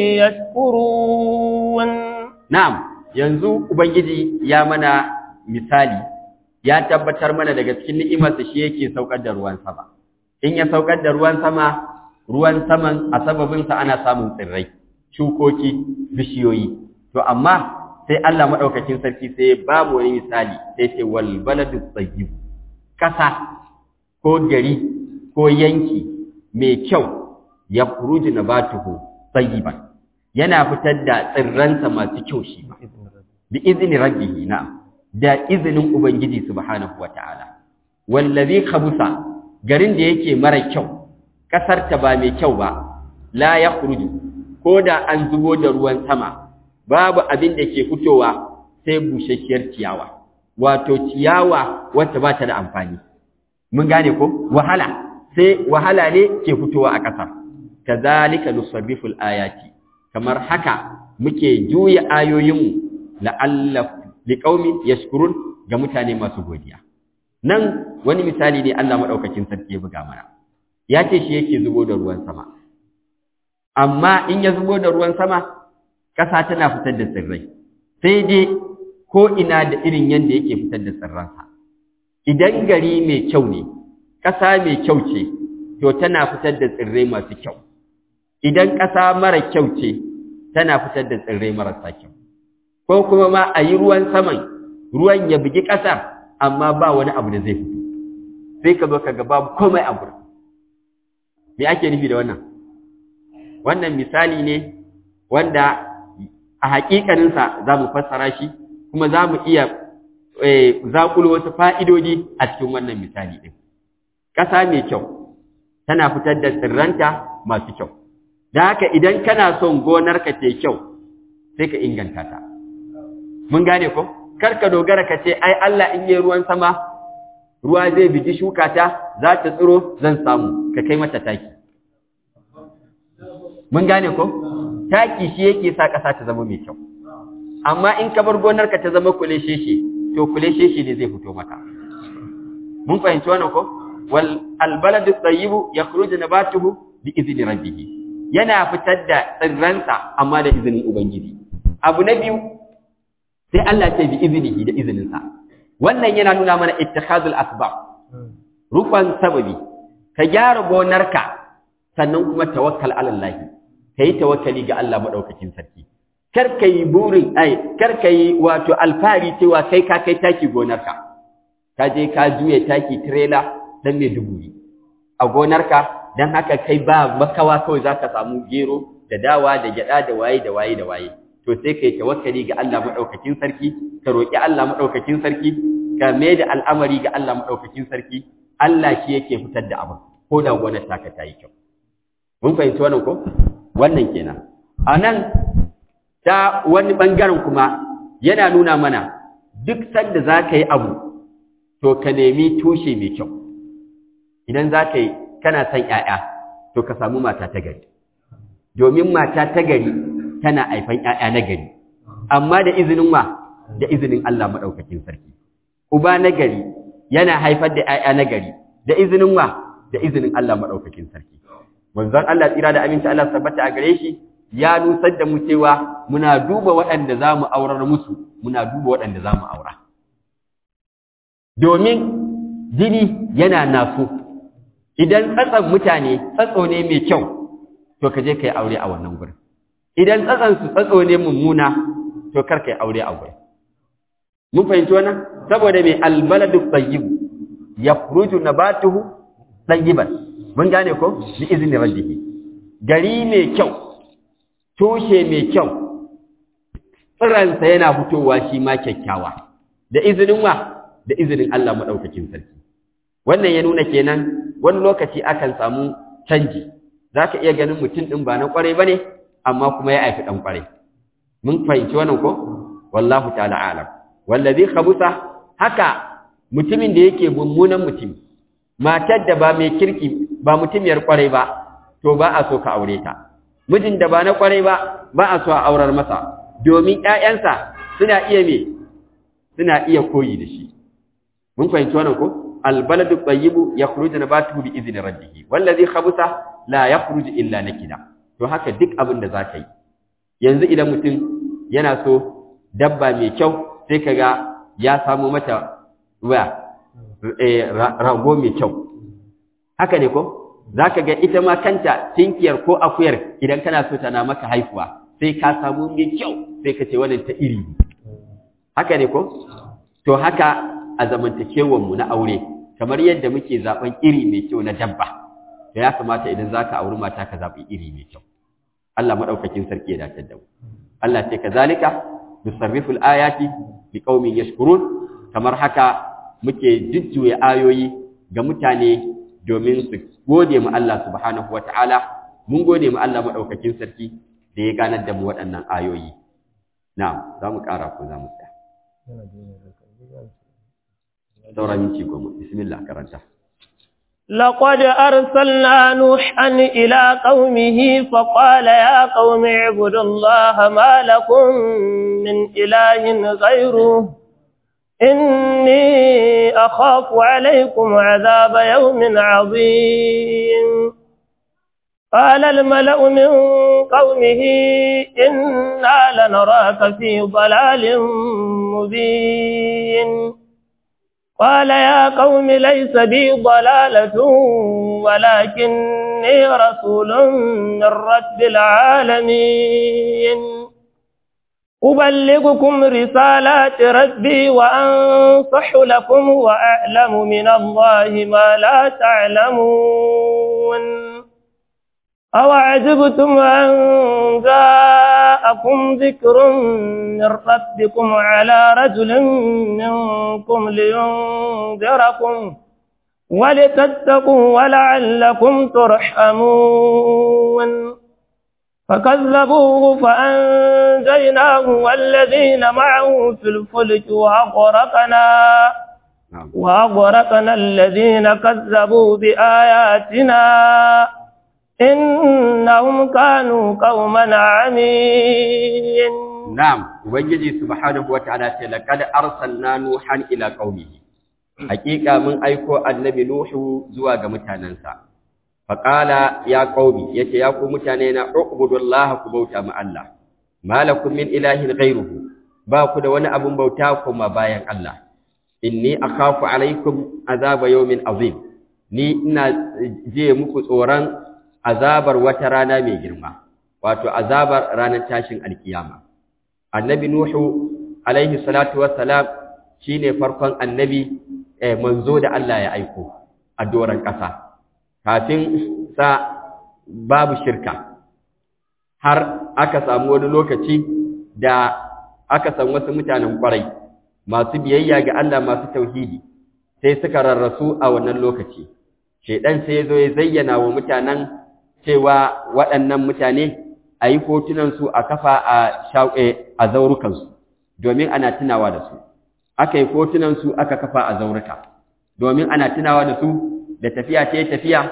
يشكرون نعم yanzu ubangiji ya mana misali ya tabbatar mana daga cikin ni'imarsa shi yake saukar da ruwan sama in ya saukar da ruwan sama ruwan saman a sababinsa ana samun tsirrai shukoki bishiyoyi to amma sai Allah madaukakin sarki sai ya ba mu wani misali sai ce wal baladu tayyib kasa ko gari ko yanki mai kyau ya furuji nabatuhu tayyiban yana fitar da tsirransa masu kyau shi ba bi izni rabbihi na da izinin ubangiji subhanahu wataala wallazi khabusa garin da yake mara kyau kasar ta ba mai kyau ba la yakhruju ko da an zubo da ruwan sama babu abin da ke fitowa sai bushashiyar ciyawa wato ciyawa wacce ba ta da amfani mun gane ko wahala sai wahala ne ke fitowa a ƙasa kazalika nusarriful ayati kamar haka muke juya ayoyinmu la'alla liqaumin yashkurun ga mutane masu godiya nan wani misali ne Allah madaukakin sarki ya buga mana ya ce shi yake zubo da ruwan sama amma in ya zubo da ruwan sama ƙasa tana fitar da tsirrai sai dai ko ina da irin yanda yake fitar da tsirransa idan gari mai kyau ne ƙasa mai kyau ce to tana fitar da tsirrai masu kyau idan ƙasa mara kyau ce tana fitar da tsirrai marasa kyau ko kuma ma a yi ruwan saman ruwan ya bugi ƙasar amma ba wani abu da zai fito sai ka zo ka ga babu komai a gurin me ake nufi da wannan wannan misali ne wanda a haƙiƙaninsa za mu fassara shi kuma za mu iya zaƙulo wasu fa'idodi a cikin wannan misali ɗin ƙasa mai kyau tana fitar da tsirranta masu kyau da haka idan kana son gonarka ta kyau sai ka inganta ta mun gane ko kar ka dogara ka ce ai Allah in yi ruwan sama ruwa zai bigi shuka ta za ta tsiro zan samu ka kai mata taki mun gane ko taki shi yake sa ƙasa ta zama mai kyau amma in ka bar gonarka ta zama kulesheshe to kulesheshe ne zai fito maka mun fahimci wannan ko wal albaladu tayyibu yakhruju nabatuhu bi izni rabbih yana fitar da tsirransa amma da izinin ubangiji abu na biyu sai Allah ce bi iznihi da izininsa wannan yana nuna mana ittikhadul asbab rukun sababi ka gyara gonarka sannan kuma tawakkal ala Allah kai tawakkali ga Allah madaukakin sarki kar ka yi burin ai kar ka yi wato alfari cewa kai ka kai taki gonarka ka je ka juye taki trailer dan mai dubu a gonarka dan haka kai ba makawa kawai zaka samu gero da dawa da gyada da waye da waye da waye to sai kai tawakkali ga Allah madaukakin sarki ka roki Allah madaukakin sarki ka mai da al'amari ga Allah madaukakin sarki Allah shi yake fitar da abu ko da gonar taka ta yi kyau mun fahimci wannan ko wannan kenan anan ta wani ɓangaren kuma yana nuna mana duk sanda za ka yi abu to ka nemi tushe mai kyau idan za ka yi kana son ƴaƴa to ka samu mata ta gari domin mata ta gari tana haifan ƴaƴa na gari amma da izinin wa da izinin Allah madaukakin sarki uba na gari yana haifar da ƴaƴa na gari da izinin wa da izinin Allah madaukakin sarki manzon Allah tsira da aminci Allah tabbata a gare shi ya nusar da mu cewa muna duba waɗanda za mu aurar musu muna duba waɗanda za mu aura domin jini yana naso idan tsatsan mutane tsatso ne mai kyau to ka je ka yi aure a wannan gurin idan tsatsan su tsatso ne mummuna to kar ka yi aure a gurin mun fahimci wannan saboda mai albaladu tayyib yakhruju nabatuhu tayyiban mun gane ko bi izni rabbihi gari mai kyau tushe mai kyau tsiransa yana fitowa shi ma kyakkyawa da izinin wa da izinin Allah madaukakin sarki wannan ya nuna kenan wani lokaci akan samu canji zaka iya ganin mutum din ba na kwarai bane amma kuma ya aifi dan kwarai mun fahimci wannan ko wallahu ta'ala alam wallazi khabusa haka mutumin da yake mummunan mutum matar da ba mai kirki ba mutumiyar kwarai ba to ba a so ka aure ta mijin da ba na kwarai ba ba a so a aurar masa domin ƴaƴansa suna iya me suna iya koyi da shi mun fahimci wannan ko albaladu tayyibu yakhruju nabatuhu bi izni rabbih wallazi khabusa la yakhruju illa nakida to haka duk abin da zaka yi yanzu idan mutum yana so dabba mai kyau sai kaga ya samu mata waya rago mai kyau haka ne ko za ka ga ita ma kanta tinkiyar ko akuyar idan kana so tana maka haifuwa sai ka samu mai kyau sai ka ce wannan ta iri haka ne ko to haka a zamantakewanmu na aure kamar yadda muke zaben iri mai kyau na dabba to ya kamata idan za ka auri mata ka zaɓi iri mai kyau Allah maɗaukakin sarki ya dace da mu Allah ce kazalika nusarrifu al-ayati liqaumin yashkurun kamar haka muke jujjuya ayoyi ga mutane domin su gode mu Allah subhanahu wata'ala mun gode mu Allah madaukakin sarki da ya ganar da mu waɗannan ayoyi na'am za mu ƙara ko za mu tsaya saura minti goma bismillah karanta لقد أرسلنا نوحا إلى قومه فقال يا قوم اعبدوا الله ما لكم من إله غيره إني أخاف عليكم عذاب يوم عظيم قال الملأ من قومه إنا لنراك في ضلال مبين قال يا قوم ليس بي ضلالة ولكني رسول من رب العالمين أبلغكم رسالات ربي وأنصح لكم وأعلم من الله ما لا تعلمون أوعجبتم أن جاءكم ذكر من ربكم على رجل منكم لينذركم ولتتقوا ولعلكم ترحمون فكذبوه فأنجيناه والذين معه في الفلك وأغرقنا وأغرقنا الذين كذبوا بآياتنا إنهم كانوا قوما عمين نعم وبنجي سبحانه وتعالى لقد أرسلنا نوحا إلى قومه حقيقة من أيكو النبي نوح زواج متاننسا فقال يا قومي يتي يا قوم متانينا اعبدوا الله كبوتا مع الله ما لكم من إله غيره باكو da wani abun bauta kuma bayan Allah inni akhafu alaikum azaba yawmin azim ni ina je muku tsoron azabar wata rana mai girma wato azabar ranar tashin alkiyama annabi nuhu alaihi salatu wassalam shine farkon annabi eh, manzo da Allah ya aiko a doron ƙasa kafin sa babu shirka har aka samu wani lokaci da aka san wasu mutanen kwarai masu biyayya ga Allah masu tauhidi sai suka rarrasu a wannan lokaci shedan sai ya zo ya zayyana wa mutanen cewa waɗannan mutane a yi hotunansu a kafa a shauƙe a zaurukansu domin ana tunawa da su aka yi hotunansu aka kafa a zauruka domin ana tunawa da su da tafiya ta tafiya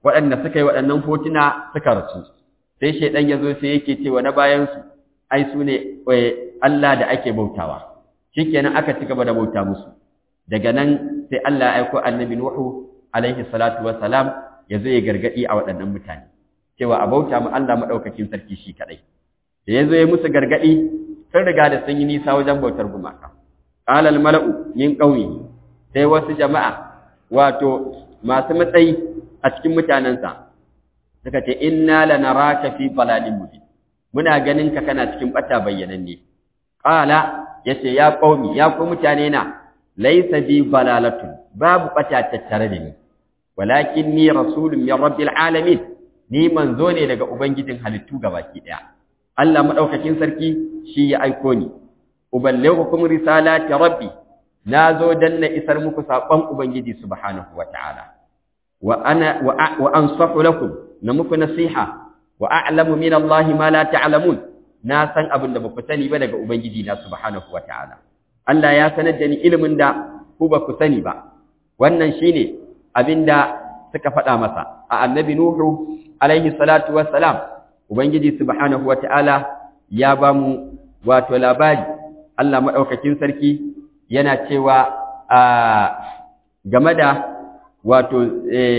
waɗanda suka yi waɗannan hotuna suka rasu sai shaidan ya zo sai yake cewa na bayansu ai su ne Allah da ake bautawa shikenan aka ci gaba da bauta musu daga nan sai Allah ya aiko annabi Nuhu alaihi salatu wassalam ya zo ya gargadi a waɗannan mutane cewa a bauta mu Allah madaukakin sarki shi kadai da ya zo ya musu gargadi sun riga da sun yi nisa wajen bautar gumaka qala al mala'u min qaumi sai wasu jama'a wato masu matsayi a cikin mutanensa suka ce inna lanaraka fi dalalin mubin muna ganin ka kana cikin bata bayyananne qala yace ya qaumi ya ku mutane na laysa bi balalatun babu bata tattare da ni walakin ni rasulun min rabbil alamin ni manzo ne daga ubangijin halittu gabaki daya Allah madaukakin sarki shi ya aiko ni uballighukum risalati rabbi nazo dan na isar muku sakon ubangiji subhanahu wataala wa ana wa ansahu lakum na muku nasiha wa a'lamu min Allah ma la ta'lamun na san abin da baku sani ba daga ubangiji na subhanahu wataala Allah ya sanar da ni ilimin da ku ba ku sani ba wannan shine abinda suka faɗa masa a annabi nuhu alaihi salatu wassalam ubangiji subhanahu wataala ya ba mu wato labari Allah madaukakin sarki yana cewa a game da wato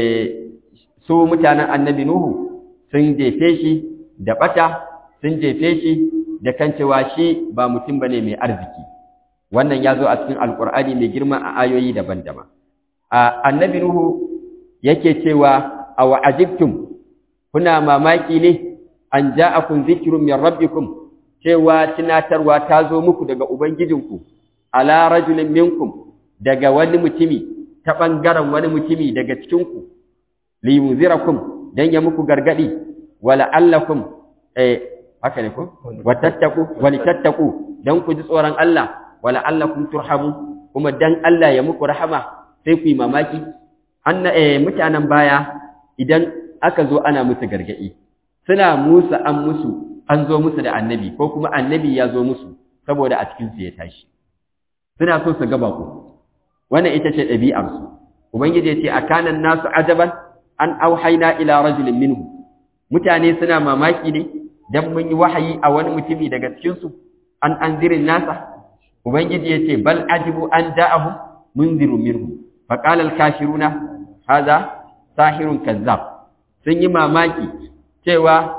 su mutanen annabi nuhu sun jefe shi da bata sun jefe shi da kan cewa shi ba mutum bane mai arziki wannan ya zo a cikin alkur'ani mai girma a ayoyi daban-daban annabi nuhu yake cewa aw ajibtum kuna mamaki ne an ja'akum dhikrun min rabbikum cewa tunatarwa ta zo muku daga ubangijinku ala rajulin minkum daga wani mutumi ta bangaren wani mutumi daga cikinku liyunzirakum dan ya muku gargadi wala allakum eh haka ne ko watattaku walitattaku dan ku ji tsoron Allah wala allakum turhamu kuma dan Allah ya muku rahama sai ku yi mamaki anna eh mutanen baya idan aka zo ana musu gargadi suna musu an musu an zo musu da annabi ko kuma annabi ya zo musu saboda a cikin su ya tashi suna so su gaba ku wannan ita ce ɗabi'ar su ubangiji ya ce akana nasu ajaban an auhaina ila rajulin minhu mutane suna mamaki ne dan mun yi wahayi a wani mutumi daga cikin su an anzirin nasa ubangiji ya ce bal ajibu an ja'ahum munzirun minhum فقال الكافرون هذا ساحر كذاب sun yi mamaki cewa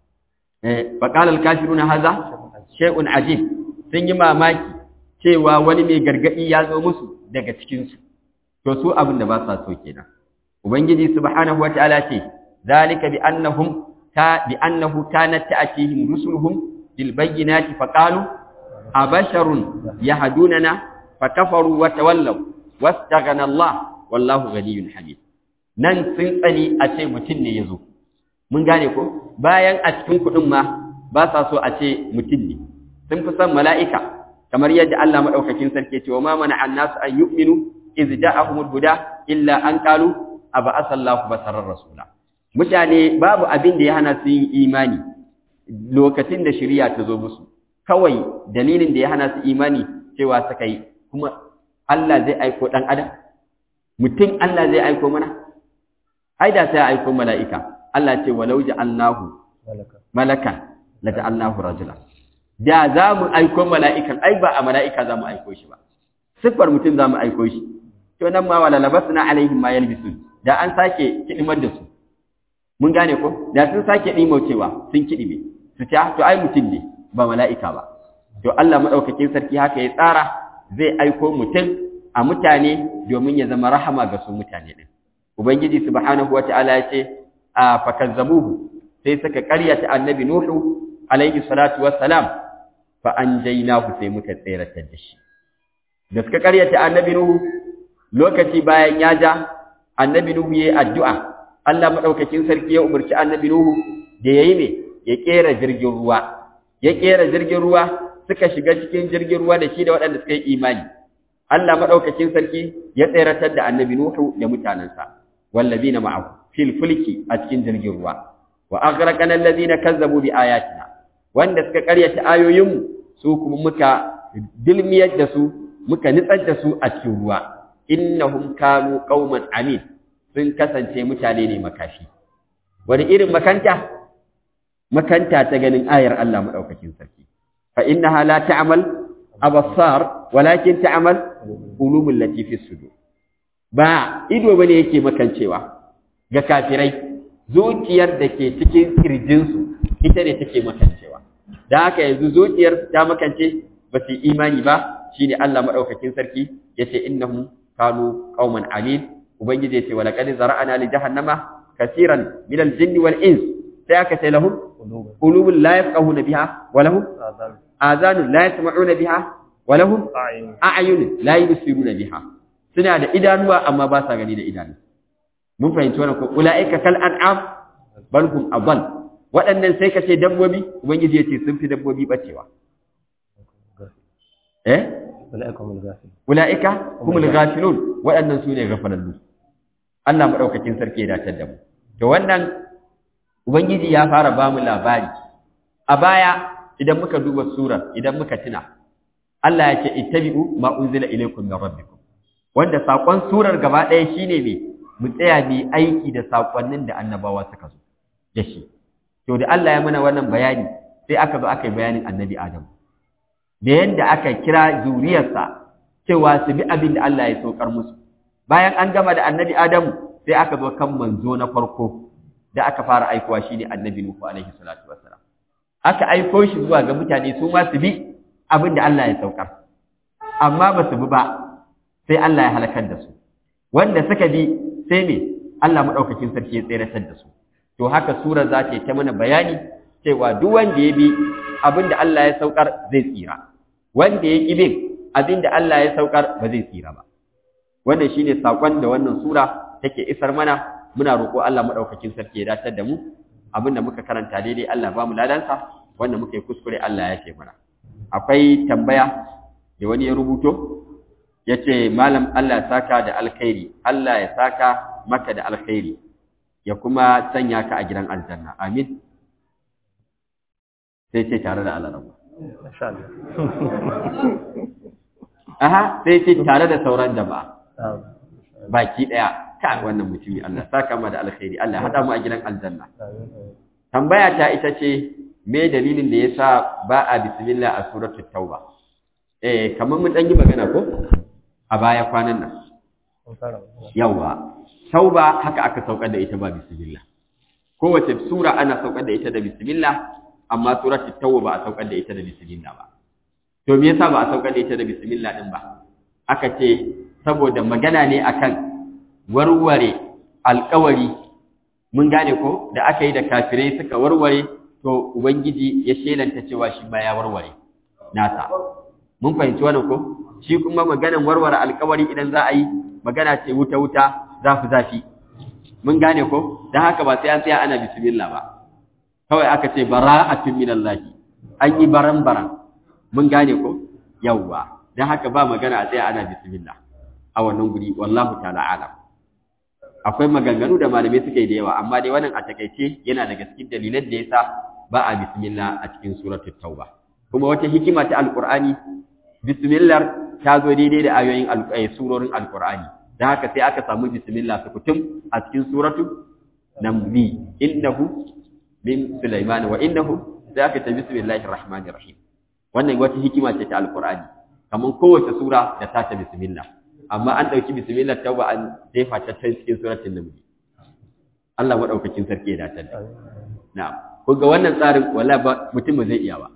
faqala al-kafiruna hadha shay'un ajib sun yi mamaki cewa wani mai gargadi ya zo musu daga cikin su to su abin da ba sa so kenan ubangiji subhanahu wataala ce zalika bi annahum ta bi annahu kanat ta'tihim rusuluhum bil bayyinati faqalu abasharun yahdunana fakafaru wa tawallaw wastaghana Allah wallahu ghaniyyun hamid nan sun tsani a ce mutum ne yazo mun gane ko bayan a cikin kudin ma ba sa so a ce mutum ne sun fi son mala'ika kamar yadda Allah madaukakin sarki ce wa ma mana annasu an yu'minu iz ja'ahumul huda illa an qalu aba asallahu basarar rasula mutane babu abin da ya hana su yin imani lokacin da shari'a ta zo musu kawai dalilin da ya hana su imani cewa suka yi kuma Allah zai aiko ɗan adam mutum Allah zai aiko mana ai da sai ya aiko mala'ika Allah ce walau ja'alnahu malakan la ja'alnahu rajula da za mu aiko mala'ikan ai ba a mala'ika za mu aiko shi ba siffar mutum za mu aiko shi to nan ma wala labasna alaihim ma yalbisun da an sake kidimar da su mun gane ko da sun sake cewa sun kidime su ce to ai mutum ne ba mala'ika ba to Allah madaukakin sarki haka ya tsara zai aiko mutum a mutane domin ya zama rahama ga su mutane din ubangiji subhanahu wataala ya ce a fakazzabuhu sai suka karyata annabi nuhu alaihi salatu wassalam fa anjaynahu sai muka tseratar da shi da suka karyata annabi nuhu lokaci bayan ya ja annabi nuhu yayi addu'a Allah madaukakin sarki ya umarci annabi nuhu da yayi me ya kera jirgin ruwa ya kera jirgin ruwa suka shiga cikin jirgin ruwa da shi da waɗanda suka yi imani Allah madaukakin sarki ya tseratar da annabi nuhu da mutanansa wallazina ma'ahu fil fulki a cikin jirgin ruwa wa aghraqana allazina kazzabu bi ayatina wanda suka karyata ayoyinmu su kuma muka dilmiyar da su muka nitsar da su a cikin ruwa innahum kanu qauman amin sun kasance mutane ne makafi wani irin makanta makanta ta ganin ayar Allah madaukakin sarki fa innaha la ta'mal abasar walakin ta'mal qulubul lati fi sudur ba ido bane yake makancewa ga kafirai zuciyar da ke cikin kirjinsu ita ne take makancewa da haka yanzu zuciyar ta makance ba su imani ba shine Allah madaukakin sarki yace innahum kanu qauman alil ubangiji yace wala qad zara'ana li jahannama kaseeran min al-jinni wal ins sai aka ce lahum qulubun la yafqahuna biha wa lahum azanun la yasma'una biha wa lahum a'yunun la yubsiruna biha suna da idanuwa amma ba sa gani da idanu mun fahimci wannan ko ulaika kal an'am bal hum adall waɗannan sai ka ce dabbobi ubangiji ya ce sun fi dabbobi bacewa eh ulaika humul ghafilun waɗannan su ne gafalallu Allah madaukakin sarki ya dace da mu to wannan ubangiji ya fara ba mu labari a baya idan muka duba surar idan muka tuna Allah ya ce ittabi'u ma unzila ilaykum min rabbikum wanda sakon surar gaba ɗaya shine me mu tsaya mu aiki da sakonnin da annabawa suka zo da shi to da Allah ya mana wannan bayani sai aka zo aka yi bayanin annabi Adam da yanda aka kira zuriyarsa cewa su bi abin da Allah ya saukar musu bayan an gama da annabi Adam sai aka zo kan manzo na farko da aka fara aikowa shine annabi Nuhu alaihi salatu wassalam aka aiko shi zuwa ga mutane su ma su bi abin da Allah ya saukar amma ba su bi ba sai Allah ya halakar da su wanda suka bi sai me Allah madaukakin sarki ya tseratar da su to haka sura za ta yi ta mana bayani cewa duk wanda ya bi abin da Allah ya saukar zai tsira wanda ya ƙi bin abin da Allah ya saukar ba zai tsira ba wannan shine sakon da wannan sura take isar mana muna roƙo Allah madaukakin sarki ya datar da mu abin da muka karanta daidai Allah ba mu ladansa wanda muka yi kuskure Allah ya ce mana akwai tambaya da wani ya rubuto ya ce malam Allah ya saka da alkhairi Allah ya saka maka da alkhairi ya kuma sanya ka a gidan aljanna amin sai ce tare da Allah aha sai ce tare da sauran jama'a baki daya ka wannan mutumi Allah saka ma da alkhairi Allah hada mu a gidan aljanna tambaya ta ita ce me dalilin da yasa ba a bismillah a suratul tauba eh kamar mun dan yi magana ko a baya kwanan nan yawa tauba haka aka saukar da ita ba bismillah kowace sura ana saukar da ita da bismillah amma suratul tauba ba a saukar da ita da bismillah ba to me yasa ba a saukar da ita da bismillah din ba aka ce saboda magana ne akan warware alƙawari mun gane ko da aka yi da kafirai suka warware to ubangiji ya shelanta cewa shi ma ya warware nasa mun fahimci wannan ko shi kuma maganan warware alƙawari idan za a yi magana ce wuta wuta zafi zafi mun gane ko dan haka ba sai an tsaya ana bismillah ba kawai aka ce bara'atun minallahi an yi baran baran mun gane ko yawwa dan haka ba magana a tsaya ana bismillah a wannan guri wallahu ta'ala alam akwai maganganu da malamai suka yi da yawa amma dai wannan a takaice yana daga cikin dalilan da yasa ba a bismillah a cikin suratul tauba kuma wata hikima ta alqur'ani bismillah ta zo daidai da ayoyin surorin alqur'ani dan haka sai aka samu bismillah sukutum a cikin suratul namli innahu min sulaiman wa innahu sai aka ta bismillahir rahmanir rahim wannan wata hikima ce ta alqur'ani kamar kowace sura da ta ta bismillah amma an ɗauki bismillah tauba an jefa ta can cikin suratul naml Allah madaukakin sarki ya dace da na'am ko ga wannan tsarin wallahi ba mutum ba zai iya ba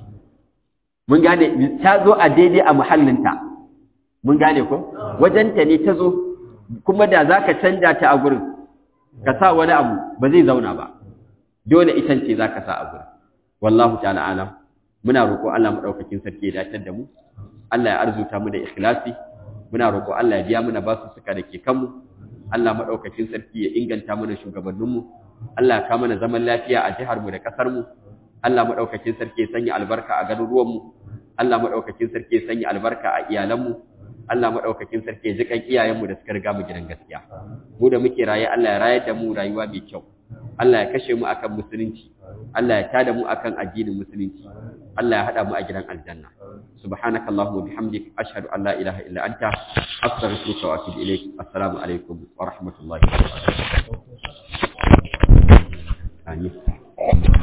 mun gane ta zo a daidai a muhallinta mun gane ko wajenta ne ta zo kuma da zaka canja ta a gurin ka sa wani abu ba zai zauna ba dole itan ce zaka sa a gurin wallahu ta'ala alam muna roƙo Allah madaukakin sarki ya dace da mu Allah ya arzuta mu da ikhlasi muna roƙo Allah ya biya mana basu suka da ke kanmu Allah maɗaukakin sarki ya inganta mana shugabanninmu Allah ya kawo mana zaman lafiya a jihar mu da ƙasar mu Allah maɗaukakin sarki ya sanya albarka a garuruwan mu Allah maɗaukakin sarki ya sanya albarka a iyalan mu Allah maɗaukakin sarki ya ji kan iyayen mu da suka riga mu gidan gaskiya mu da muke raye Allah ya rayar da mu rayuwa mai kyau Allah ya kashe mu akan musulunci Allah ya tada mu akan addinin musulunci Allah ya hada mu a gidan aljanna subhanakallahumma bihamdik ashhadu an la ilaha illa anta astaghfiruka wa atubu ilaik assalamu alaikum wa rahmatullahi wa barakatuh amin